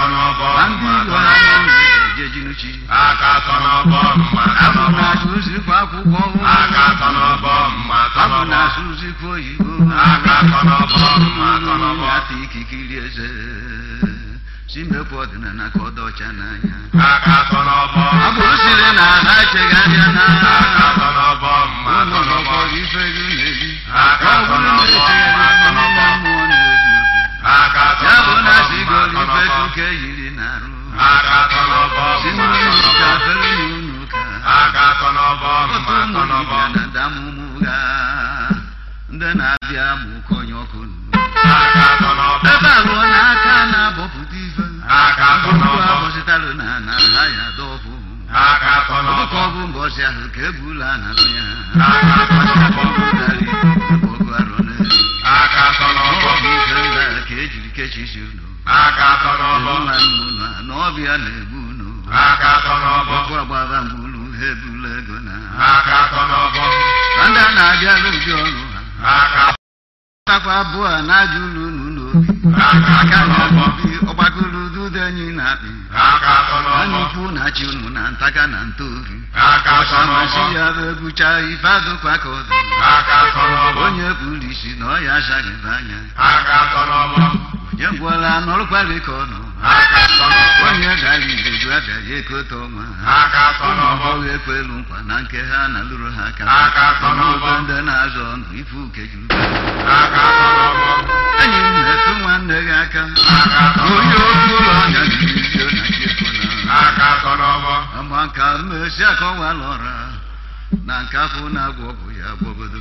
Speaker 6: atọ n'ọbọ
Speaker 5: na ndị
Speaker 6: mma
Speaker 5: iro
Speaker 6: atọ
Speaker 5: ha
Speaker 6: n'ọbọ
Speaker 5: na-eje jinuchi
Speaker 6: aka atọ n'ọbọ mma atọ
Speaker 5: abụ
Speaker 6: n'ọbọ
Speaker 5: na-asụ ụzikwa akwụkwọ
Speaker 6: aka atọ n'ọbọ mma atọ
Speaker 5: abụ
Speaker 6: n'ọbọ
Speaker 5: na-asụ ụzikwa oyibo
Speaker 6: aka atọ n'ọbọ mma atọ n'ọbọ
Speaker 5: ata ikikiri eze si mekwa ọdịnala ka ọ dị ọcha n'anya
Speaker 6: aka atọ n'ọbọ
Speaker 5: ọ bụ siri na ha echeghị anya na
Speaker 6: aka atọ n'ọbọ mma atọ
Speaker 5: ụmụ
Speaker 6: n'ọbọ
Speaker 5: ọkọrọ ife gị na-eri
Speaker 6: Aka
Speaker 5: ọ
Speaker 6: atọ
Speaker 5: bụrụ na
Speaker 6: n'ọbọ,
Speaker 5: echeghị anya
Speaker 6: atọ
Speaker 5: na
Speaker 6: n'ọbọ.
Speaker 5: mmụọ na-ebi obi
Speaker 6: aka atọ
Speaker 5: ya bụ na
Speaker 6: n'ọbọ
Speaker 5: si
Speaker 6: mma
Speaker 5: goli
Speaker 6: atọ
Speaker 5: ife
Speaker 6: n'ọbọ
Speaker 5: kuke yiri na-arụ
Speaker 6: aka atọ n'ọbọ
Speaker 5: si
Speaker 6: mma atọ
Speaker 5: n'ụlọ
Speaker 6: n'ọbọ
Speaker 5: ka fere n'ụlọ ụka
Speaker 6: aka atọ n'ọbọ
Speaker 5: otu
Speaker 6: mma atọ
Speaker 5: ụmụ
Speaker 6: n'ọbọ
Speaker 5: dibịa na damụmụ ga ndị na-abịa mụ konye ọkụ
Speaker 6: aka atọ n'ọbọ
Speaker 5: ebe abụọ n'aka na-abọpụta ife
Speaker 6: aka atọ
Speaker 5: Ugbu
Speaker 6: n'ọbọ
Speaker 5: a bọsịtalụ na na ha ya dọfụ
Speaker 6: aka atọ
Speaker 5: Ọbụ ka
Speaker 6: n'ọbọ
Speaker 5: ọ bụ mbọsị ahụ ka ebula na ya
Speaker 6: aka atọ n'ọbọ
Speaker 5: Ọbụdarị ọgụ arọ na-eri
Speaker 6: aka atọ n'ọbọ
Speaker 5: Ọ bụ ife ndị a ka ejiri kechisi unu
Speaker 6: aka atọ n'ọbọ
Speaker 5: Ebu nwanne unu a na ọbịa na-egbu unu
Speaker 6: aka atọ n'ọbọ
Speaker 5: ọkụ agbaba mgbulu ha ebula ego na
Speaker 6: aka atọ n'ọbọ
Speaker 5: na ndị a na-abịala ụdị ọrụ ha
Speaker 6: aka
Speaker 5: takwa abụọ a na-aja ụlọ unu n'obi
Speaker 6: aka
Speaker 5: aka
Speaker 6: atọ n'ọbọ
Speaker 5: na-obi ọgbakọrọ ududo enyi na-akpị
Speaker 6: aka atọ
Speaker 5: anya
Speaker 6: n'ọbọ
Speaker 5: ukwu na-achị unu na ntaka na ntoori
Speaker 6: aka atọ
Speaker 5: ọsamasị
Speaker 6: n'ọbọ
Speaker 5: ya bụ egwucha ife adụkwa ka ọ dị
Speaker 6: aka atọ n'ọbọ
Speaker 5: onye kpuru isi na ọ ya achaghịbe anya
Speaker 6: aka atọ n'ọbọ
Speaker 5: onye gwọla nọrụkwalị ka ọ nọ
Speaker 6: aka atọ n'ọbọ
Speaker 5: onye gara ibeju abịaghị ekote ọnwa
Speaker 6: aka atọ
Speaker 5: ụmụ
Speaker 6: n'ọbọ
Speaker 5: ọgbọghọ ekwelu nkwa na nke ha na lụrụ ha aka
Speaker 6: Aka atọ n'ọbọ.
Speaker 5: Ọnụụgbọ ndị na-azọ ọnụ ife uke juru
Speaker 6: aka atọ n'ọbọ
Speaker 5: enyi m na-etu nwanne gị aka
Speaker 6: aka atọ
Speaker 5: onye
Speaker 6: n'ọbọ
Speaker 5: okwu ụlọ ọnya na-erizio na chefo na
Speaker 6: aka atọ n'ọbọ
Speaker 5: ama nka mmesi akọwala ọra na nke afọ na-agwọ ọgwụ ya gbogodo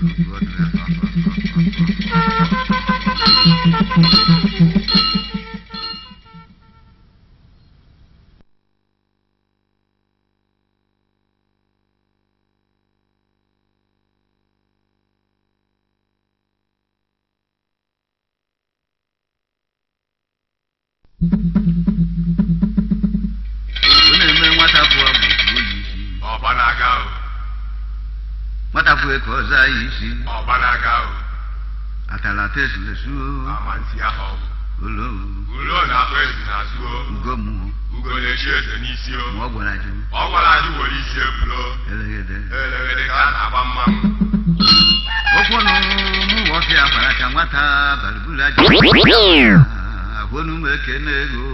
Speaker 5: ọ na-eme nwata pụọ bụ oyi isi
Speaker 6: ọba na-aga o
Speaker 5: nwata pụọ ka ọza ya isi
Speaker 6: ọba na-aga o
Speaker 5: atala tesulesu
Speaker 6: ama ntị ahụ
Speaker 5: olo
Speaker 6: ulo na-akpọ ezi n'azụ o
Speaker 5: ugomu
Speaker 6: ugo na-echi eze n'isi o
Speaker 5: ma ọ gwara jụ
Speaker 6: ọ gwara anyị were isi ebulo
Speaker 5: elegede
Speaker 6: elegede ka a na-agba mmanwụ
Speaker 5: okwu nụ mụ ọfịa gwara ka nwata balibula ji ahụnu m ekene ego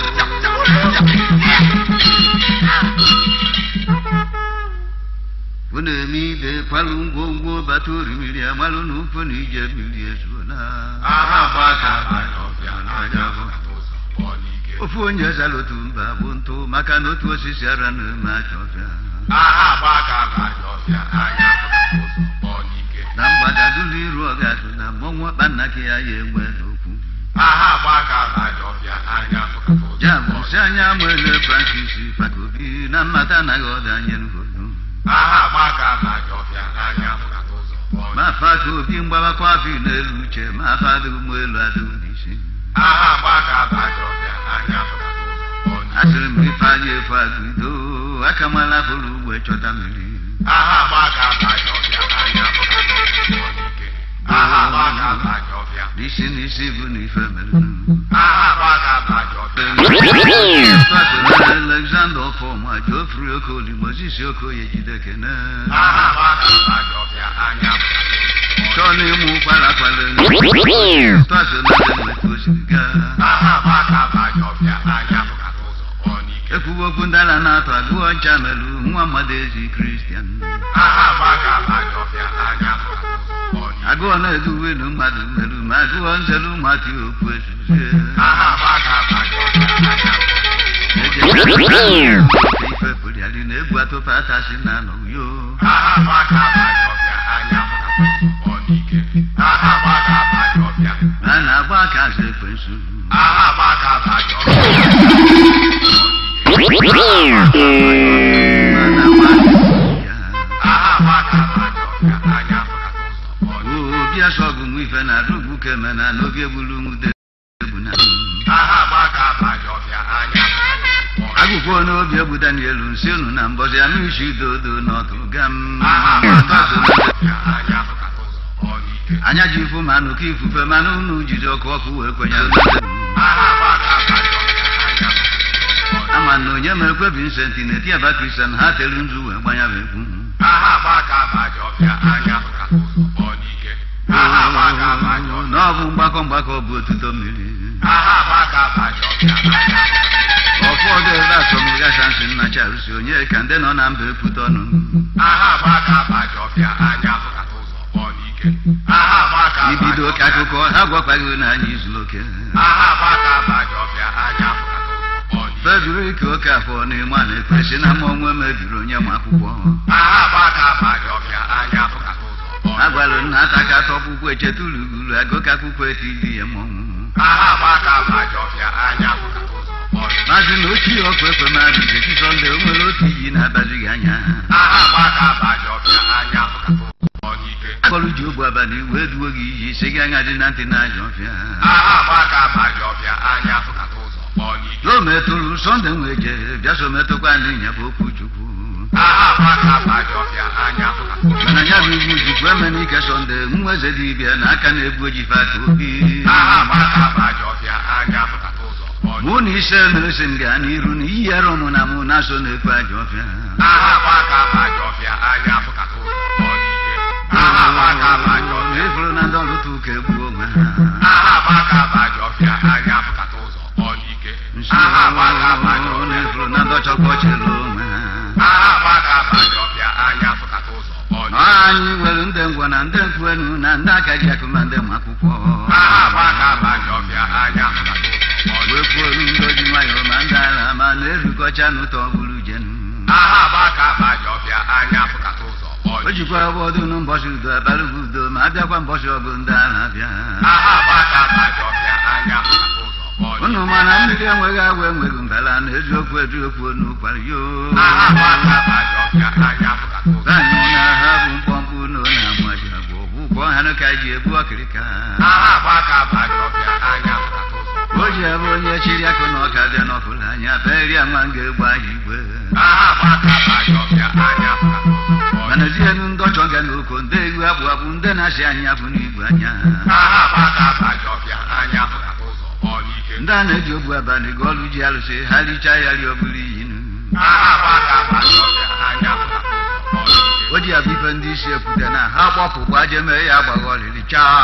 Speaker 5: ọ na-eme ibe kwalụ ngwongwo bata orimiri amalụ na ụfọ na ije mmiri ezuola
Speaker 6: aha agba aka abanye ọbịa n'anya afọkata ụzọ pụọ n'ike
Speaker 5: ofu onye zara otu mba bụ ntụ maka na otu osisi ara na-eme aja ọbịa
Speaker 6: aha agba aka abanye ọbịa n'anya afọkata ụzọ pụọ n'ike
Speaker 5: na mgbada dụlụ iru ọgadụ na mmọnwụ ọkpa nna gị ya ya enwe n'okwu
Speaker 6: aha agba aka abanye ọbịa n'anya afọkata ụzọ
Speaker 5: ya
Speaker 6: pụọ
Speaker 5: bụ si anya nwere francis fakobi na mmata anaghị ọbịa nye ngonu
Speaker 6: aha agba aka abanye ọbịa n'anya afọkata ụzọ pụọ
Speaker 5: ma
Speaker 6: n'ike
Speaker 5: faka obi mgbawakwa afọ n'elu uche ma afa adịghị m elu adịghị n'isi
Speaker 6: aha agba aka abanye ọbịa n'anya afọkata ụzọ pụọ n'ike
Speaker 5: asịrị m ife anyị efu agụdo aka mala fụrụ ugbo chọta mmiri
Speaker 6: aha agba aka abanye ọbịa n'anya afọkata ụzọ pụọ n'ike aha agba aka abanye ọbịa
Speaker 5: n'isi n'isi bụ na ife mere
Speaker 6: aha agba aka abanye ọbịa
Speaker 5: alexander ọfọma jofri okoli moses okoye jidekene
Speaker 6: aha agba aka abanye ọbịa n'anya afọkata ụzọ pụọ
Speaker 5: chọọ na ịmụ kwala kwala tọsonademeta osiri gaa
Speaker 6: aha agba aka abanye ọbịa n'anya afọkata ụzọ pụọ n'ike
Speaker 5: ekwugo okwu ndala na-atọ agụọ ncha melu nwa mmadụ ezi kristian
Speaker 6: aha agba aka abanye ọbịa n'anya afọkata ụzọ pụọ n'ike
Speaker 5: agụọ na-eduwe nu mmadụ melu ma agụọ nzelu mmadụ okwu ezuzie
Speaker 6: aha agba aka abanye ọbịa n'anya
Speaker 5: ife pụrịali na-ebu atụpa atasi na anọ yo
Speaker 6: aha agba aka abanye ọbịa n'anya afọkata ụzọ pụọ n'ike aha agba aka abanye ọbịa
Speaker 5: a na-agba aka azụ ekwensu
Speaker 6: aha agba aka abanye ọbịa
Speaker 5: ma na-agba ya
Speaker 6: aha agba aka abanye ọbịa n'anya afọkata ụzọ pụọ n'ike
Speaker 5: obi asọgụ m ife na adụgbu keme na n'obi egbulu nwude egbu na
Speaker 6: aha agba aka abanye ọbịa n'anya afọkata ụzọ pụọ n'ike
Speaker 5: agụkwo n'obi egbu danielu nsi unu na mbọsị anụ isi dodo n'ọtụrụ ga m
Speaker 6: aha agba aka abanye ọbịa n'anya afọkata ụzọ pụọ n'ike
Speaker 5: anya ji ifu ma anụkọ ifufe mana unu jiri ọkụ ọkụ wee kwenye
Speaker 6: aha agba aka abanye ọbịa n'anya afọkata
Speaker 5: ma na onye ma ekwe Vincent na-eti aba Kristian ha telu nzu wee gbanya bụ egwu
Speaker 6: aha gbaka abaji ọbịa anya fụka ụzọ kpọọ n'ike aha gbaka abaji ọbịa
Speaker 5: na ọ bụ mgbakọ mgbakọ bụ otuto mmiri
Speaker 6: aha gbaka abaji ọbịa anya
Speaker 5: ụfọdụ ebe asọmgacha nsị nna charụsi onye ka ndị nọ na mba ekwute ọnụ
Speaker 6: aha gbaka abaji ọbịa anya fụka ụzọ kpọọ n'ike aha gbaka abaji
Speaker 5: ibido oke
Speaker 6: ọbịa
Speaker 5: akụkọ ha gwakwaghị na anyị izuru oke
Speaker 6: aha gbaka abaji ọbịa anya fụka ụzọ kpọọ n'ike
Speaker 5: Fredrik Okafọ na-eme a na-ekwesị na ma onwe mebiri onye ma akwụkwọ
Speaker 6: aha gbaka abaji ọbịa anya fụka ụzọ kpọọ n'ike
Speaker 5: agwalụ nna ata ka atọ akwụkwọ echeta ulugulu agụka akwụkwọ etili ya mmọnwụ
Speaker 6: aha gbaka abaji ọbịa anya fụka ụzọ kpọọ n'ike
Speaker 5: maazị na ochie ọkụ ekwe mmadụ jechi sọnde o nwere otu iyi na-abazi gị anya
Speaker 6: aha gbaka abaji ọbịa anya fụka ụzọ kpọọ n'ike
Speaker 5: akpọrọ ji ogbu abalị wee duo gị iji si gị anya dị na ntị na-ajọ ọfịa
Speaker 6: aha gbaka abaji ọbịa anya fụka ụzọ kpọọ n'ike
Speaker 5: o metụrụ sọnde nwee je bịa so metụkwa ndị nyabụ okwu chukwu
Speaker 6: aha gbaka abaji ọbịa anya fụka ụzọ
Speaker 5: mana ya bụ iwu jikwa eme n'ike sọnde nwa eze dibịa na aka na-egbu ojife aka obi
Speaker 6: aha gbaka abaji ọbịa anya fụka ụzọ kpọọ n'ike
Speaker 5: mụ na ise na-esi m gaa n'iru na iyi ara ọmụ na mụ na-aso na-ekwe ajọ ọfịa
Speaker 6: aha gbaka abaji ọbịa anya fụka ụzọ kpọọ n'ike aha gbaka abaji
Speaker 5: na
Speaker 6: ọbịa
Speaker 5: ịfụrụ na ndị ọlụtụ ụka egbuo onwe ha
Speaker 6: aha gbaka abaji ọbịa anya fụka ụzọ kpọọ n'ike
Speaker 5: Nsi
Speaker 6: aha gbaka abaji
Speaker 5: na
Speaker 6: ọbịa
Speaker 5: ịfụrụ na ndị ọchọkọ chịrị onwe ha
Speaker 6: aha gbaka abaji ọbịa anya fụka ụzọ kpọọ n'ike
Speaker 5: anyị nwere ndị ngwa na ndị nkwuenu na ndị aka ji akụ ma ndị ma akwụkwọ
Speaker 6: aha gbaka abaji ọbịa anya fụka ụzọ kpọọ n'ike
Speaker 5: wee kwuolu ndị oji nwayọọ ma ndị ala ma na-erukọcha n'ụtọ bụrụ jenu
Speaker 6: aha gbaka abaji ọbịa anya fụka ụzọ kpọọ
Speaker 5: o
Speaker 6: n'ike
Speaker 5: jikwa ọbọdụ n'ụbọchị udo abalị bụ udo ma abịakwa mbọchị ọgụ ndị ala bịa
Speaker 6: aha gbaka abaji ọbịa anya fụka ụzọ kpọọ n'ike
Speaker 5: unu mana mmiri enweghị agwa enweghị mbala na eziokwu eziokwu n'ụkwara yo
Speaker 6: aha gbaka abaji ọbịa anya fụka ụzọ
Speaker 5: anyị na ha bụ mkpọmkpụ na onye amaji agwa ọgwụkwọ ha ka ji egbu ọkịrịka
Speaker 6: aha gbaka abaji ọbịa anya fụka ụzọ
Speaker 5: o ji ebe onye chiri akụ na ọka bịa n'ọfụla anya beri nwa m ga-egbu anyị igwe
Speaker 6: aha gbaka abaji ọbịa anya fụka ụzọ kpọọ
Speaker 5: mana zienu ndị ọchọ ga n'oko ndị egwu abụ abụ ndị na-asị anyị abụ n'igwe anya
Speaker 6: aha gbaka abaji ọbịa anya fụka ụzọ kpọọ n'ike
Speaker 5: ndị a na-eji ogbu abalị ga ọlụ ji alụsị ha richaa ya ri ọbụrụ iyinu
Speaker 6: aha gbaka abaji ọbịa anya fụka ụzọ kpọọ n'ike
Speaker 5: o ji abụ ife ndị isi ekwute na ha gbapụ gbaje mee ya agbagha ọlịlị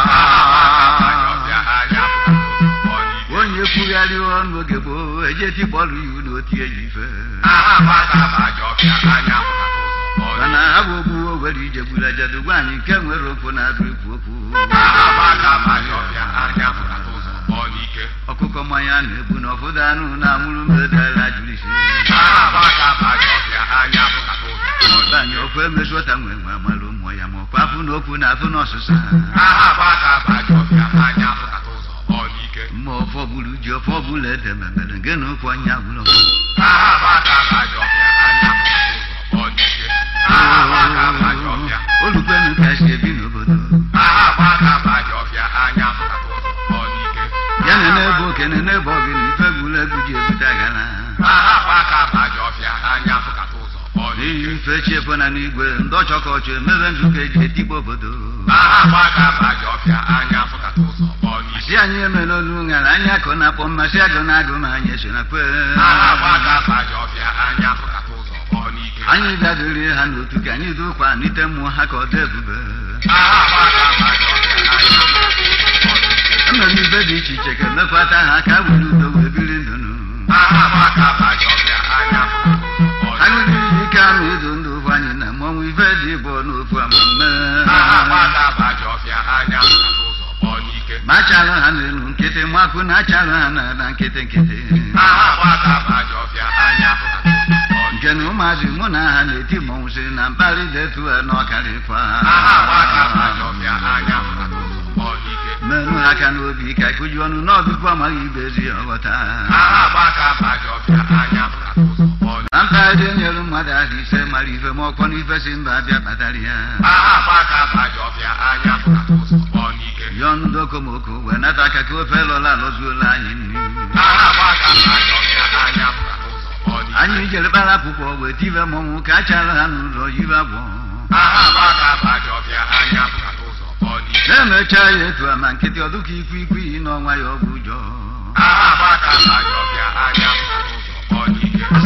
Speaker 6: aha gbaka abaji ọbịa
Speaker 5: chaa
Speaker 6: anya fụka ụzọ kpọọ n'ike
Speaker 5: onye kwugharị ọnụ oge gboo eje tikpọlụ iwu na otie ya ife
Speaker 6: aha gbaka abaji ọbịa anya fụka ụzọ kpọọ
Speaker 5: mana
Speaker 6: n'ike
Speaker 5: ha bụ ogbu owere ije gburu ajadu gwa anyị nke nwere okwu na-adụ ekwu okwu
Speaker 6: aha gbaka abaji ọbịa anya fụka ụzọ kpọọ n'ike
Speaker 5: ọkụkọ mmanya na-egbu na ọfụdụ anụ na-amụrụ mbedala jụrụ isi
Speaker 6: aha gbaka abaji ọbịa anya fụka ụzọ kpọọ
Speaker 5: Ọba anyị ọkwa emezuọta nwe nwe amalụ ụmụ ya ma ọkwa afụ na okwu na afụ na ọsụsa
Speaker 6: aha gbaka abaji ọbịa anya fụka ụzọ kpọọ n'ike
Speaker 5: mma ọfọ bụrụ ji ọfọ bụrụ ede memere nke na okwu anya gwụrụ
Speaker 6: aha gbaka abaji ọbịa anya fụka ụzọ kpọọ n'ike aha gbaka abaji ọbịa
Speaker 5: olukwenu ka si ebi n'obodo
Speaker 6: aha gbaka abaji ọbịa anya fụka ụzọ kpọọ n'ike
Speaker 5: ya na n'ebe okene n'ebe ọgịna ife gwụrụ egwu ji ebute agara
Speaker 6: aha gbaka abaji ọbịa anya fụka ụzọ kpọọ
Speaker 5: n'ihi
Speaker 6: n'ike
Speaker 5: ife chiefo na n'igwe ndị ọchọkọchọ emebe nzukọ eji etigbo obodo
Speaker 6: aha gbaka abaji ọbịa anya fụka ụzọ kpọọ n'ike
Speaker 5: si anyị emela olu ṅara anya akụ na-akpọ mmasị agụ na agụ ma anyị so na kwe
Speaker 6: aha gbaka abaji ọbịa anya fụka ụzọ kpọọ n'ike
Speaker 5: anyị bịadori ha n'otu ka anyị dukwa n'ite mmụọ ha ka ọ dị ebube
Speaker 6: aha gbaka abaji ọbịa anya fụka ụzọ kpọọ n'ike
Speaker 5: emere ife dị iche iche ka emekwata ha ka were udo wee biri ndụ nụ
Speaker 6: aha gbaka abaji ọbịa anya fụka ụzọ kpọọ n'ike
Speaker 5: anyị dị ike ama ịdụ ndụ ụfụ anyị na mmọnwụ ife dị bụ n'ofu amamme
Speaker 6: aha gbaka abaji ọbịa anya fụka ụzọ kpọọ n'ike
Speaker 5: ma achalụ ha n'elu nkịtị makụ na achalụ ha na na nkịtị nkịtị
Speaker 6: aha gbaka abaji ọbịa anya fụka ụzọ kpọọ n'ike
Speaker 5: nke na ụmụazị mụ na ha na-eti mmọnwụ si na mkparị detu ha n'ọkarịkwa
Speaker 6: aha gbaka abaji ọbịa anya fụka ụzọ kpọọ n'ike
Speaker 5: menụ aka n'obi ka ịkụji ọnụ n'ọbịbụ amaghị ibe ezi ọghọta
Speaker 6: aha gbaka abaji ọbịa anya fụka ụzọ kpọọ n'ike
Speaker 5: na mpaghara enyere mmadụ ahụ ise mara ife ma ọkpọ n'ife si mba abịa kpatara ya
Speaker 6: aha gbaka abaji ọbịa anya fụka ụzọ kpọọ n'ike
Speaker 5: yọọ ndị okomoko wee nata aka ka ofe lọla alọzuola anyị nri
Speaker 6: aha gbaka abaji ọbịa anya fụka ụzọ kpọọ n'ike
Speaker 5: anyị jere kpara akwụkwọ wee tive mmọnwụ ka a chara ha n'ụlọ yibe agwọ
Speaker 6: aha gbaka abaji ọbịa anya fụka ụzọ kpọọ n'ike
Speaker 5: na-emecha ya etu a ma nkịtị ọdụka ikwu ikwu iyi n'ọnwa ya ọ bụ ụjọ
Speaker 6: aha gbaka abaji ọbịa anya fụka ụzọ kpọọ n'ike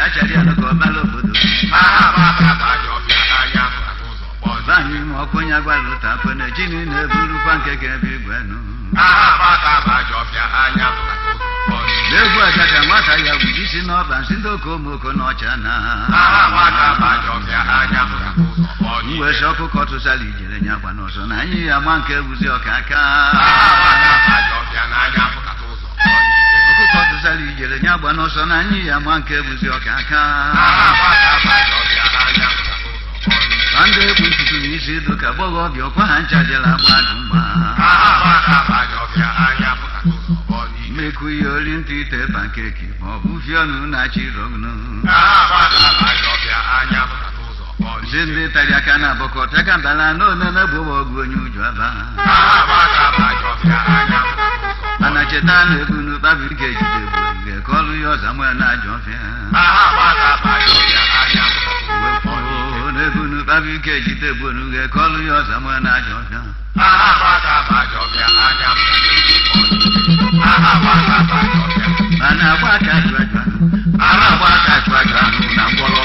Speaker 5: achara ya n'ụka ọbara obodo
Speaker 6: aha gbaka bajọbịa anya pụtara ụzọ kpọzie
Speaker 5: banyị ma ọkwenye gwara ụta kwe na chi niile burukwa nke ga-ebe igwe nụ
Speaker 6: aha gbaka bajọbịa anya pụtara ụzọ kpọzie
Speaker 5: n'egwu aja ka nwata ya gburu isi n'ọba nsị ndị okomoko n'ọcha na
Speaker 6: aha gbaka bajọbịa anya pụtara ụzọ kpọzie
Speaker 5: mweshi ọkụkọ tụsara ijere nya gba n'ọsọ na anyị ya ma nke buzi ọka aka
Speaker 6: aha gbaka bajọbịa n'anya pụtara ụzọ kpọzie
Speaker 5: ọkụkọ tụsara ijere nya gba n'ọsọ na anyị ya ma nke buzi ọka aka
Speaker 6: aha gbaka bajọbịa anya pụtara ụzọ kpọzie
Speaker 5: ma ndị ekpu ntutu na isi edo ka gbọghọbịa ọkwa ha ncha jela gbadụ mgba
Speaker 6: aha gbaka bajọbịa anya pụtara ụzọ kpọzie
Speaker 5: mmekwu ihe ori ntụ ite pankeki ma ọ bụ fie ọnụ na-achị rọgnụ
Speaker 6: aha gbaka bajọbịa anya pụtara ụzọ kpọzie
Speaker 5: si ndị tari aka na abọkọta ka mbala na onene gbogbo ọgụ onye uju aba
Speaker 6: aha gbaka bajọbịa anya pụtara ụzọ
Speaker 5: mana cheta na ebu n'ụkpabi ga ejide gburuge ka ọlụ ya ọza nwere na ajọ ọfịa
Speaker 6: aha gbaka bajọbịa anya pụtara ụzọ kpọzie
Speaker 5: wepụ na ebu n'ụkpabi ga ejide gburuge ka ọlụ ya ọza nwere na ajọ ọfịa
Speaker 6: aha gbaka bajọbịa anya pụtara ụzọ kpọzie aha gbaka bajọbịa
Speaker 5: mana agba aka ajụ ajụ
Speaker 6: aha gbaka bajọbịa na mgbọrọ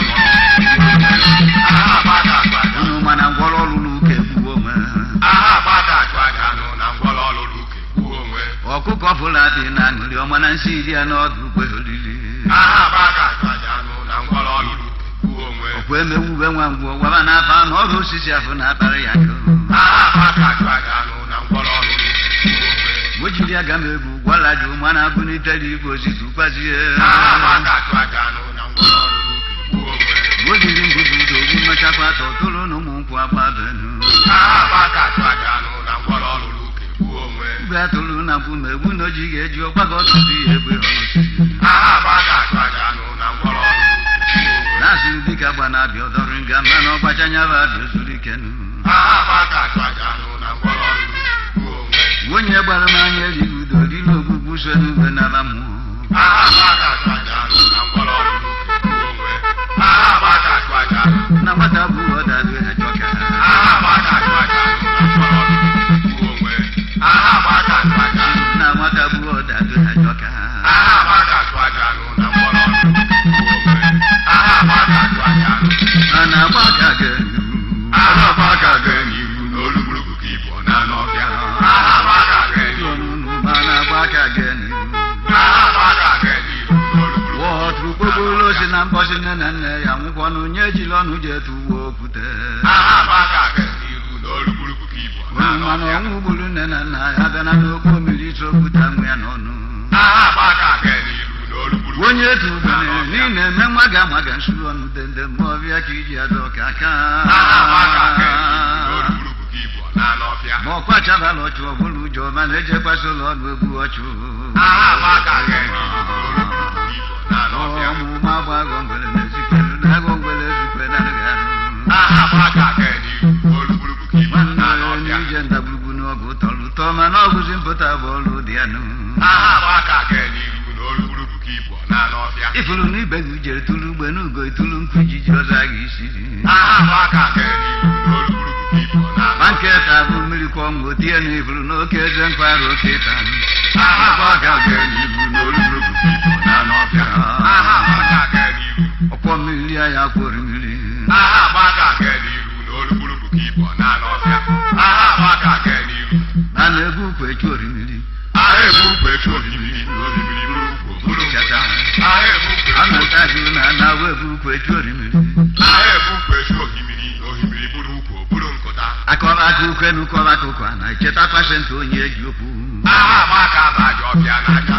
Speaker 6: aha gbaka bajọbịa
Speaker 5: unu mana ngwọrọ ọrụ n'ụka egbuo onwe
Speaker 6: aha gbaka aja nụ na mgbọrọ ọlụlụ uke gbuo onwe
Speaker 5: ọkụkọ fụla dị na aṅụrị ọma na nsị iri ya n'ọdụ ụgbọ olili
Speaker 6: aha gbaka aja nụ na mgbọrọ ọlụlụ uke gbuo onwe
Speaker 5: ọkwa emewube nwa ngwọ gwaba na-afa na ọrụ osisi afọ na-akpara ya ko
Speaker 6: aha gbaka aja nụ na mgbọrọ ọlụlụ uke gbuo onwe
Speaker 5: o jiri aga m egwu gwara dị mana abụnitere igwe ozizi gbazie
Speaker 6: aha gbaka aja nụ na mgbọrọ ọlụlụ uke gbuo onwe
Speaker 5: o jiri mbubu udo ogbu mmechakwa atọ tụrụ na ụmụ nkwụ agbabenu
Speaker 6: aha gbaka aja nụ na mgbọrọ ọlụlụ uke gbuo onwe
Speaker 5: mgbe atụrụ na mkpu ma egbu na oji ga-eji ọgbago ọtụtụ ihe egbe ọrụsi
Speaker 6: aha gbaka aja nụ na mgbọrọ ọlụlụ uke gbuo onwe
Speaker 5: na-asịrị dịka gba na-abịa ọdọrụ nga mma na ọgbachanya bụ abịa ozuru ikenu
Speaker 6: aha gbaka aja nụ na mgbọrọ ọlụlụ uke gbuo onwe
Speaker 5: onye gbara m anya erighị udo dịla ogbugbu so n'ugbe naba mmụọ
Speaker 6: aha gbaka aja nụ na mgbọrọ ọlụlụ uke gbuo onwe aha gbaka aja nụ
Speaker 5: na nwata bụ ọdadụ achọka
Speaker 6: aha gbaka aja nụ na mgbọrọ ọlụlụ uke gbuo onwe aha gbaka aja nụ
Speaker 5: na nwata bụ ọdadụ achọka
Speaker 6: aha gbaka aja nụ na mgbọrọ ọlụlụ uke gbuo onwe aha gbaka aja nụ
Speaker 5: a na-agba aka ga
Speaker 6: aha gbaka ga n'ihu n'olugburugu ka ibu na n'ọbịa aha gbaka ga n'ihu
Speaker 5: ma na-agba aka ga n'ihu
Speaker 6: aha gbaka ga n'ihu n'olugburugu
Speaker 5: wọtụrụ kpokporo si na mbọsị nne na nne ya nwụkwọnụ nye ejila ọnụ ji etu uwe okwute
Speaker 6: aha gbaka ga n'ihu n'olugburugu ka ibu na
Speaker 5: Unu mana
Speaker 6: n'ọbịa
Speaker 5: ọnwụ gburu nne na nna ya bịa na n'okpo mmiri isi okwute nwe ya n'ọnụ
Speaker 6: aha gbaka ga n'ihu n'olugburugu
Speaker 5: onye etu ugbene niile eme nwa ga-ama ga nsuru ọnụ dende ma ọbịa ka iji adọ ka aka
Speaker 6: aha gbaka ga n'ihu n'olugburugu ka ibu na n'ọbịa
Speaker 5: ma ọkwa chabala ọchụ ọbụla ụjọ mana ejekwasị ụlọ ọnụ egbu ọchụ
Speaker 6: aha gbaka ga n'ihu n'olugburugu ka ibu na n'ọbịa
Speaker 5: ọmụma agbagọ ngwere na-ezikwere na agụ ngwere ezikwe na nagarụ
Speaker 6: aha gbaka ga n'ihu n'olugburugu ka ibu na n'ọbịa
Speaker 5: ije ndagburugbu n'ọgụ tọrọ ụtọ mana ọ bụzi mpụta bụ ọrụ dị ya nụ
Speaker 6: aha gbaka ga n'ihu n'olugburugu ka ibu na n'ọbịa
Speaker 5: ifuru na ibe gị jere tụrụ ugbe n'ugo itulu nkụ ijiji ọzọ a ga-isi
Speaker 6: aha gbaka ga n'ihu n'olugburugu ka ibu na
Speaker 5: ma
Speaker 6: n'ọbịa
Speaker 5: nke ta bụ mmiri kwa ọnwụ otie na ifuru n'oke eze nkwarụ oke ta
Speaker 6: aha gbaka ga n'ihu n'olugburugu ka ibu na n'ọbịa aha gbaka ga n'ihu
Speaker 5: ọkwọ mmiri ya ya kworo mmiri
Speaker 6: aha gbaka ga n'ihu n'olugburugu ka ibu na n'ọbịa aha gbaka ga n'ihu
Speaker 5: a na-egwu ukwu echu orimiri
Speaker 6: aha ebu ukwu echu osimiri n'osimiri bụrụ ukwu bụrụ
Speaker 5: chata
Speaker 6: aha ebu ukwu
Speaker 5: a
Speaker 6: echu
Speaker 5: na-ata gị na na-awa ebu ukwu echu orimiri
Speaker 6: aha ebu ukwu echu osimiri n'osimiri bụrụ ukwu bụrụ nkụta
Speaker 5: akọba aka ukwu enu kọba aka ụkwa na echeta pasentị onye eji okwu
Speaker 6: aha gbaka baji ọbịa n'aka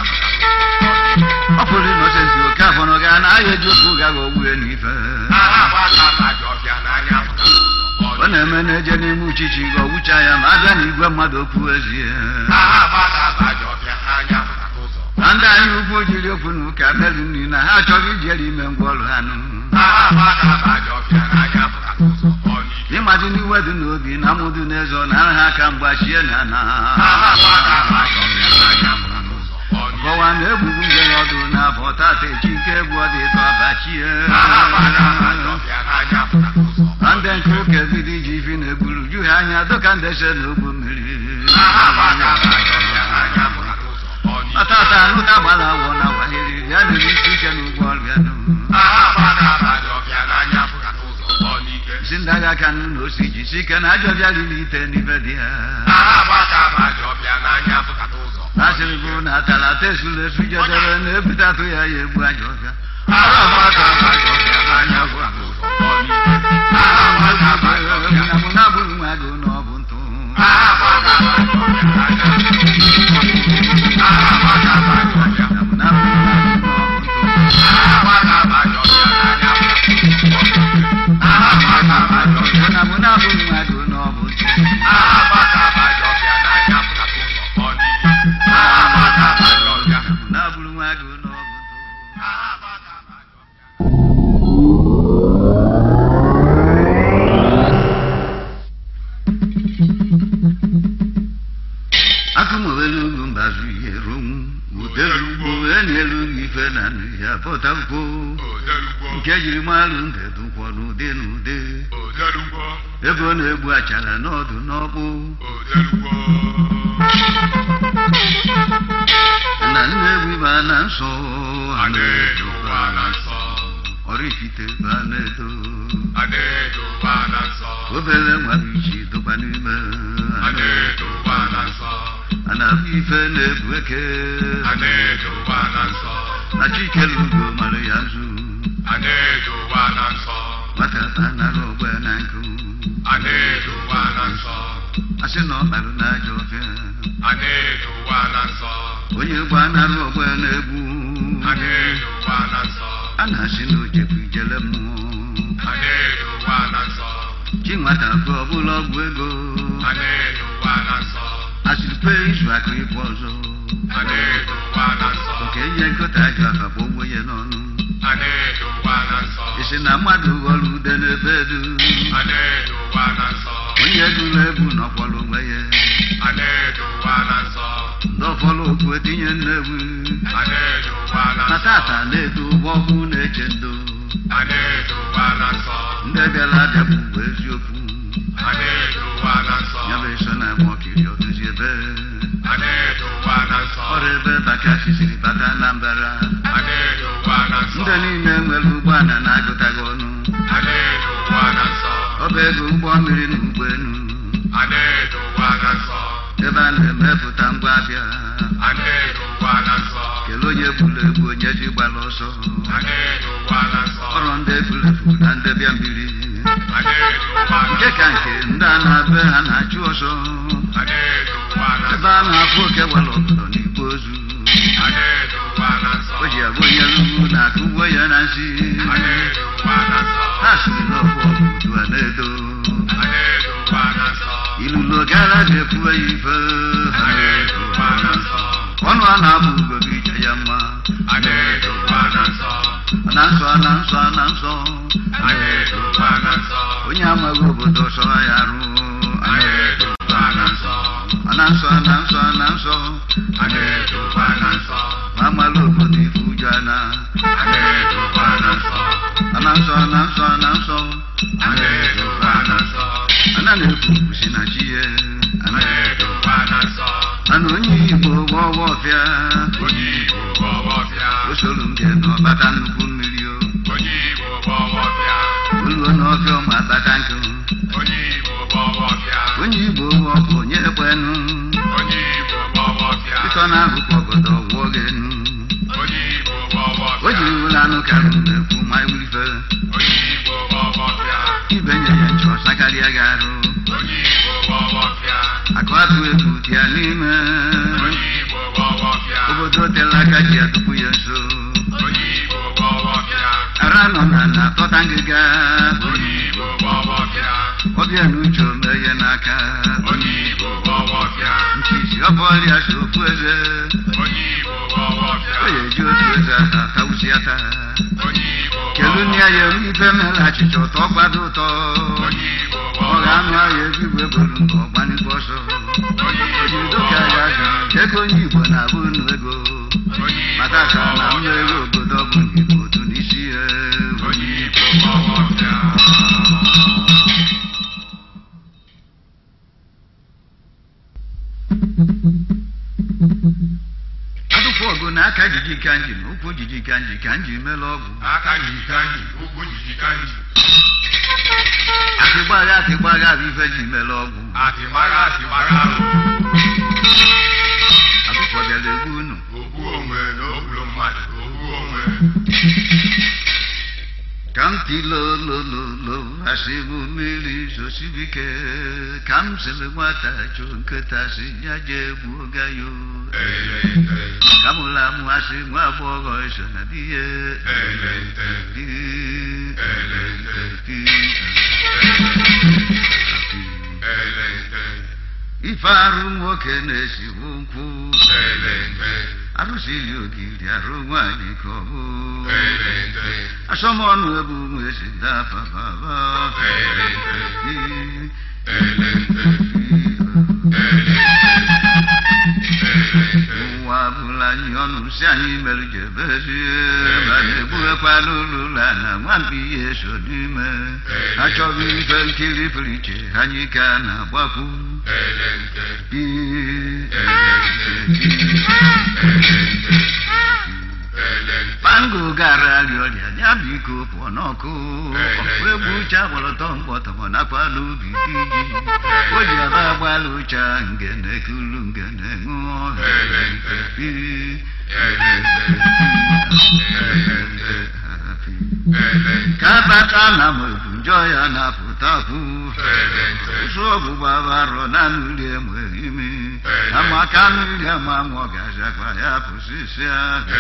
Speaker 5: ọ pụrụ ịnọsensị oke afọrọ ga na ahịa eji okwu gaghị ogbue n'ife
Speaker 6: aha gbaka baji ọbịa n'anya pụtara ụzọ
Speaker 5: ọ na-eme na-eje n'ime uchichi ga ọgwụcha ya ma abịa na igwe mmadụ okwu ezie
Speaker 6: aha gbaka baji ọbịa n'anya pụtara ụzọ
Speaker 5: na ndị anyị ukwu jiri okwu na ụka meri nri na ha achọghị ijere ime ngwa ọrụ ha nụ
Speaker 6: aha gbaka baji ọbịa n'anya pụtara ụzọ onye ike
Speaker 5: ịmadị n'iwe dị n'obi na amụdụ n'eze ọ na ha aka mgbachie na na
Speaker 6: aha gbaka baji ọbịa n'anya pụtara ụzọ onye
Speaker 5: kọwa na egbugbu ngere ọdụ na abọ tata echi nke egwu ọ dị ịtọ abachie
Speaker 6: aha gbaka baji ọbịa n'anya pụtara ụzọ
Speaker 5: na ndị nke ụka ebido iji ifi na-egburu ju ha anya dịka ndese na ogbu mmiri
Speaker 6: aha gbaka baji ọbịa n'anya pụtara ụzọ onye ike
Speaker 5: ọtata anụ na-agbara awọ na wahiri ya na isi ike n'ụgbọ ọrịa nụ
Speaker 6: aha
Speaker 5: aka nụ na osi jisi ike na ajọ bịa riri ite n'ibe dị ya
Speaker 6: agbakabajọbịa n'anya fụkata ụzọ
Speaker 5: asịrị bụ na atara ata esula esu jedere na ebutatụ ya ya egbu ajọ ọbịa
Speaker 6: agbakabajọbịa n'anya fụkata ụzọ agbakabajọbịa
Speaker 5: na mụ na bụrụ nwa gị na ọ bụ ntụ
Speaker 6: agbakabajọbịa
Speaker 5: na mụ na bụrụ nwa gị na ọ bụ ntụ
Speaker 6: agbakabajọbịa n'anya
Speaker 5: na mụ na bụrụ nwa gị na ọ bụ ntụ
Speaker 6: agbakabajọbịa n'anya fụkata ụzọ ọ n'iyi agbakabajọbịa
Speaker 5: na bụrụ nwa gị na ọ bụ ntụ akụmowelu ugwu mbazụ ihe ronwu udelugbo enyelu ife na nri ya pụtakwo
Speaker 6: odelugbo
Speaker 5: nke jiri malụ ndedụkwọ n'ụdị n'ụdị
Speaker 6: odelugbo
Speaker 5: ebe ọ na-egbu achara n'ọdụ n'ọkpụ
Speaker 6: odelugbo
Speaker 5: na nne egwu ịba na nsọ
Speaker 6: Adedowa na nsọ
Speaker 5: ọrịfite ba na-edo
Speaker 6: Adedowa na nsọ
Speaker 5: obere nwa iji dọkwa n'ime
Speaker 6: Adedowa na nsọ
Speaker 5: a na-abụ ife na-ebu eke
Speaker 6: Adedowa na nsọ
Speaker 5: na chikelu ugo mara ya nzu
Speaker 6: Adedowa na nsọ
Speaker 5: nwata ta nara ogbe na nkụ
Speaker 6: Adedowa na nsọ
Speaker 5: asị na ọ kparụ n'ajọ ọfịa
Speaker 6: Adedowa na nsọ
Speaker 5: onye gba nara ogbe na-egbu
Speaker 6: Adedowa na nsọ
Speaker 5: a na-asị na o jekwu ijele mmụọ
Speaker 6: Adedowa na nsọ
Speaker 5: chi nwata bụ ọbụla ọgwụ ego
Speaker 6: Adedowa na nsọ
Speaker 5: asịrị pe izu akụ ịbụ ọzọ
Speaker 6: Adedowa na nsọ
Speaker 5: nke ihe nkọta ajọ afa bụ ogwe ya n'ọnụ
Speaker 6: Adedowa na nsọ
Speaker 5: isi na mmadụ ghọrọ ude n'ebe edu
Speaker 6: Adedowa na nsọ
Speaker 5: onye gụrụ egwu nọkwara onwe ya
Speaker 6: Adedowa na nsọ
Speaker 5: ndị ọfọrọ okwu etinye nnewu
Speaker 6: Adedowa na
Speaker 5: na
Speaker 6: nsọ
Speaker 5: tata na-edo ụgbọ ọkụ na-eche ndo
Speaker 6: Adedowa na nsọ
Speaker 5: ndị bịara abịa bụ mgbe eziokwu
Speaker 6: Adedowa na nsọ
Speaker 5: ya bụ eso na agba ọkiri ọdụzi ebe
Speaker 6: Adedowa na nsọ
Speaker 5: ọrụ ebe bakasi siri bata na mbara
Speaker 6: Adedowa na nsọ
Speaker 5: ndị niile nwere ụgbọala na-agụtaghị ọnụ
Speaker 6: Adedowa na nsọ
Speaker 5: ọba ego ụgbọ mmiri na ụgbọelu
Speaker 6: Adedowa na nsọ
Speaker 5: ebe a na-emepụta ngwa abịa
Speaker 6: Adedowa na nsọ
Speaker 5: kelee onye gburu egbu onye ji gbara ọsọ
Speaker 6: Adedowa na nsọ
Speaker 5: ọrụ ndị efulefu na ndị bịa mmiri
Speaker 6: Adedowa na
Speaker 5: nke ka nke ndị a na-abịa ha na-achụ ọsọ
Speaker 6: Adedowa na
Speaker 5: ebe a na-afụ oke gwara obodo n'igbo ozu
Speaker 6: Adedowa na nsọ
Speaker 5: o ji abụ onye rugbu na-akụ ugbo ya na nsị
Speaker 6: Adedowa na nsọ
Speaker 5: ha siri n'ọbụ ọgụ otu a na-edo
Speaker 6: Adedowa na nsọ
Speaker 5: ilulo gara na-ekwu ya ife
Speaker 6: Adedowa na nsọ
Speaker 5: ọnụ a na-abụ ugobi ije ya mma
Speaker 6: Adedowa na nsọ
Speaker 5: na nsọ na nsọ na nsọ
Speaker 6: Adedowa na nsọ
Speaker 5: onye amaghị obodo sọrọ ya arụ
Speaker 6: Adedowa na nsọ
Speaker 5: na nsọ na nsọ na nsọ
Speaker 6: Adedowa na nsọ
Speaker 5: ma amala obodo ife ụjọ na
Speaker 6: Adedowa na nsọ
Speaker 5: na nsọ na nsọ na nsọ
Speaker 6: Adedowa na nsọ
Speaker 5: ana na-ekwu kwusi na chi ya
Speaker 6: Adedowa na nsọ
Speaker 5: mana onye igbo bụ ọwa ọfịa
Speaker 6: Onye Igbo bụ ọwọbịa
Speaker 5: o soro m jee n'ọbata nnukwu mmiri o
Speaker 6: Onye Igbo bụ ọwọbịa
Speaker 5: oluo n'ọfịa ọma bata nkụ
Speaker 6: Onye Igbo bụ ọwọbịa
Speaker 5: onye igbo bụ ọkụ onye ekwenu
Speaker 6: Onye Igbo bụ ọwọbịa
Speaker 5: ịtọ na-agụkọ ọgọdọ gwụọ gị enu
Speaker 6: Onye Igbo bụ
Speaker 5: o
Speaker 6: ọwọbịa
Speaker 5: jiri ụlọ anụ karụ na-ekwu ma iwurife
Speaker 6: Onye Igbo bụ ọwọbịa
Speaker 5: ibenye ya nchọ sakarịa gị arụ
Speaker 6: Onye Igbo bụ ọwọbịa
Speaker 5: akụ atụ egwu dị ya n'ime
Speaker 6: Onye Igbo bụ ọwọbịa
Speaker 5: obodo tela aka ji atụpụ ya nso
Speaker 6: Onye Igbo bụ ọwọbịa
Speaker 5: ara nọ na na atọta ngịga
Speaker 6: Onye Igbo bụ ọwọbịa
Speaker 5: ọbịa na uche omeye n'aka
Speaker 6: Onye Igbo bụ ọwọbịa
Speaker 5: nchichi ọbọọlịa si ofu eze
Speaker 6: Onye Igbo bụ ọwọbịa
Speaker 5: o ya eji otu eze ata tawusi ata
Speaker 6: Onye Igbo bụ
Speaker 5: kelu nne ya ya ife mere achịcha ụtọ gbado ụtọ
Speaker 6: Onye Igbo bụ
Speaker 5: ọ ga-anụ
Speaker 6: ọwọbịa
Speaker 5: ahịa ebigwe buru ndụ ọgbanigwe ọsọ
Speaker 6: Onye Igbo bụ
Speaker 5: ojidoka ya
Speaker 6: ọwọbịa
Speaker 5: jụrụ ego onye igbo na-abụ unu ego
Speaker 6: Onye Igbo
Speaker 5: maka
Speaker 6: bụ
Speaker 5: ka na nnu
Speaker 6: ọwọbịa
Speaker 5: ego obodo bụ igbo otu n'isi ya
Speaker 6: Onye Igbo bụ ọwọbịa
Speaker 5: atụfu ọgụ na aka jiji ka nji na ụkwụ jiji ka nji ka nji mere ọgwụ
Speaker 6: aka jiji ka nji ụkwụ jiji ka nji
Speaker 5: atịgbagha atịgbagha bụ ife ji mere ọgwụ
Speaker 6: atịmara atịmara ahụ
Speaker 5: akụkọ bịara egwu unu
Speaker 6: ogbu onwe na ogburu mmadụ ogbu onwe
Speaker 5: ka m tilolololo asịbụ mmiri zosibike ka m sịrị nwata chụ nkịta si ya jee gbuo gayo
Speaker 6: elente
Speaker 5: ka m la mụ asị nwa agbọghọ eso na di ya
Speaker 6: elente
Speaker 5: Di-
Speaker 6: elente
Speaker 5: di-
Speaker 6: elente
Speaker 5: ife arụ nwoke na-esibu nkwụ
Speaker 6: elente
Speaker 5: arụsiri ogiri arụ nwaanyị ka ọ bụ
Speaker 6: elente
Speaker 5: asọmọnụ ebu nwesi dafa baba
Speaker 6: elente
Speaker 5: Di-
Speaker 6: elente
Speaker 5: ụwa bụla anyị ọnụ si anyị mere jebezie ma na-egbuekwala ụlụla na nwampi ihe so n'ime achọghị ife nkiri pụrụ iche anyị ka na-agbapụ
Speaker 6: elente
Speaker 5: Di-
Speaker 6: elente
Speaker 5: Pango gara rịọrịa ya biko pụọ n'ọkụ ọkụ egwu uche agbalọtọ mkpọtọmọ nakwa n'ubi dị ji o ji aba agbala ụcha ngene kulu ngene ṅụọ ka bata na mwebu njọ ya na-apụtapụ ụsụ ọgbụgba barọ na nri enwe imi amaka nri ama nwọ gazakwa ya pụsịsịa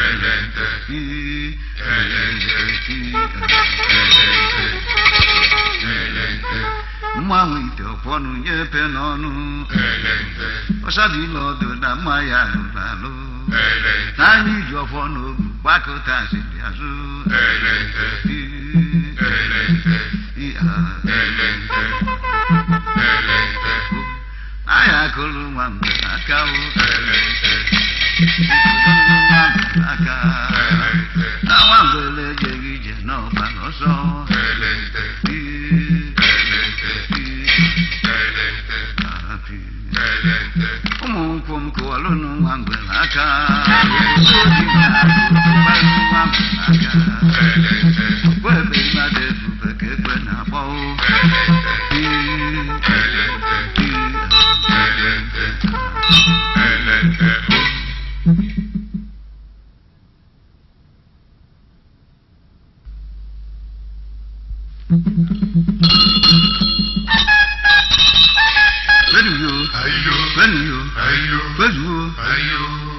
Speaker 5: mmanwụ ite ọkwọnụ nyepe n'ọnụ ọsabila ọdụ na mma ya lụrụ alụ n'anya iji ọfọ n'ogu gbakọta siri azụ aya akụrụ nwa mgbe aka o aka na nwa mgbele ejeghị ije n'ọba n'ọsọ ụmụ nkwụ m kụwalụnụ nwa mgbele aka obi na-akụkụbalụ nwa mgbele aka ọkpọ ebe mmadụ efufe ka ekwe na-akpọ Kwenuyo,
Speaker 6: ayo
Speaker 5: kwenuyo,
Speaker 6: ayo
Speaker 5: kwenuyo.
Speaker 6: ayo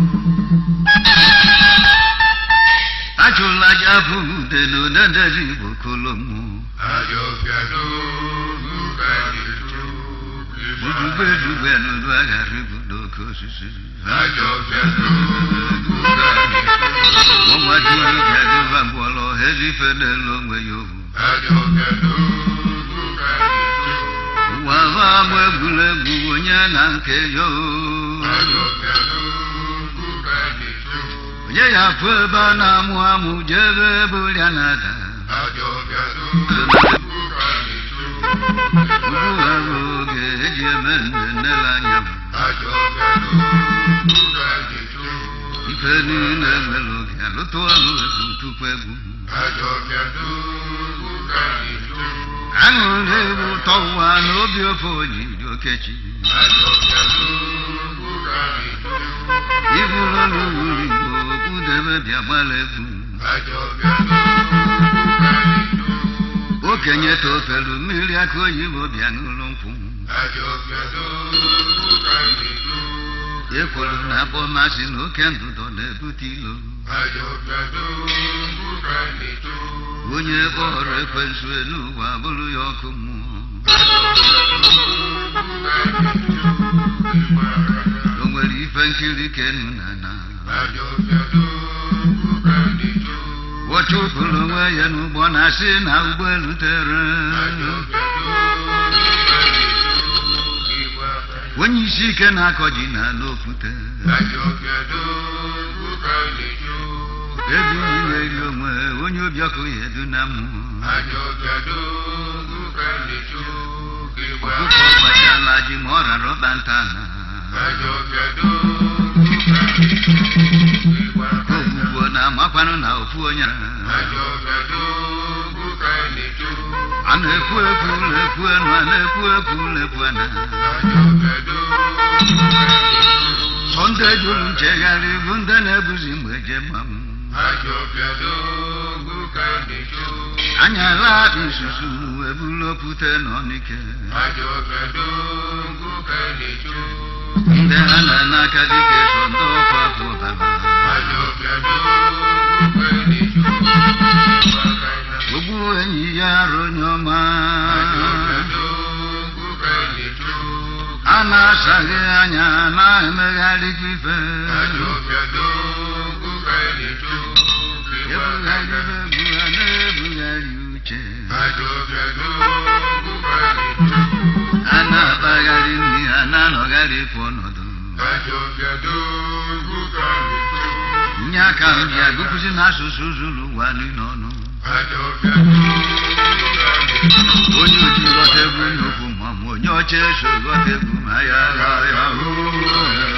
Speaker 5: Achụla aja bụ ude n'odendezi Igbo kolomu.
Speaker 6: ayo fiado nuka yetu
Speaker 5: Dudugbe dugbe n'udu aghara ibu n'oke osisi.
Speaker 6: ayo fiado nuka yetu
Speaker 5: Ọnwa dị obi adịba ngwọrọ ezi ife n'elu onwe ya ohu.
Speaker 6: ayo fiado nuka yetu
Speaker 5: Ụwa bụ agba egwuregwu onye na nke ya o.
Speaker 6: ayo fiado nuka yetu
Speaker 5: Onye ya afụ ebe a na-amụ amụ jebe ebe ụrịa na-ada.
Speaker 6: ayo fiado nuka yetu
Speaker 5: Ugbu a bụ oge eji eme nnennele anya m.
Speaker 6: ayo fiado nuka yetu
Speaker 5: Ife niile nwere oge alụtụ ọlụ egwu tupu egwu.
Speaker 6: ayo fiado nuka yetu
Speaker 5: aṅụrị egwu ụtọ ụwa na obi ofe onyiri okechi
Speaker 6: ayo fiado nuka yetu
Speaker 5: iburu n'uru igbo kwudebe bịa gbara egwu
Speaker 6: ayo fiado nuka yetu
Speaker 5: okenye tofelu mmiri aka oyibo bịa n'ụlọ nkwụ
Speaker 6: ayo fiado nuka yetu
Speaker 5: ekwuru na akpọ masị na oke ndụdọ na-ebute ilo
Speaker 6: ayo fiado nuka yetu
Speaker 5: onye kpọrọ ekwensu elu ụwa bụrụ ya ọkụ mmụọ o nwere ife nkiri kenu na na wọchụpụrụ onwe ya n'ụgbọ na-asị na ụgbọelu tere onye isi ike na-akọ ji na n'okwute ebi iweri onwe onye obi ọkụ ya edu na mmụọ ọkụkọ gbachala ji ma ọ rara ọkpa nta na ofu onye
Speaker 6: Ajọbịadogwu ka na-eto.
Speaker 5: a na-ekwu ekwu lekwu enu a na-ekwu ekwu lekwu ana
Speaker 6: Ajọbịadogwu ka na-eto.
Speaker 5: sọ ndị jụrụ nchegharị bụ ndị na-ebuzi mgbe je mmanwụ
Speaker 6: Ajọbịadogwu ka na-eto.
Speaker 5: anya laa isusu ebulu opute n'ọnike
Speaker 6: Ajọbịadogwu ka na-eto.
Speaker 5: ndị ha na n'aka dịka eso ndị ọkwa afọ baba
Speaker 6: Ajọbịadogwu ka na-eto.
Speaker 5: ogbu enyi ya arụ onye ọma
Speaker 6: Ajọbịadogwu ka na-eto.
Speaker 5: a na-asaghị anya na-emegharịkwa ife
Speaker 6: Ajọbịadogwu ka na-eto.
Speaker 5: ebugharị egwu a na-ebugharị uche
Speaker 6: Ajọbịadogwu ka na-eto.
Speaker 5: a na-akpagharị nri a na-anọgharịkwa ọnọdụ
Speaker 6: Ajọbịadogwu ka na-eto.
Speaker 5: nye aka m bịa gụpụzi n'asụsụ zuru ụwa niile ọnụ
Speaker 6: Ajọbịadogwu ka na-eto.
Speaker 5: onye oji ghọta egwu nnukwu ma ma onye ọcha eso ghọta egwu ma ya ya ya oo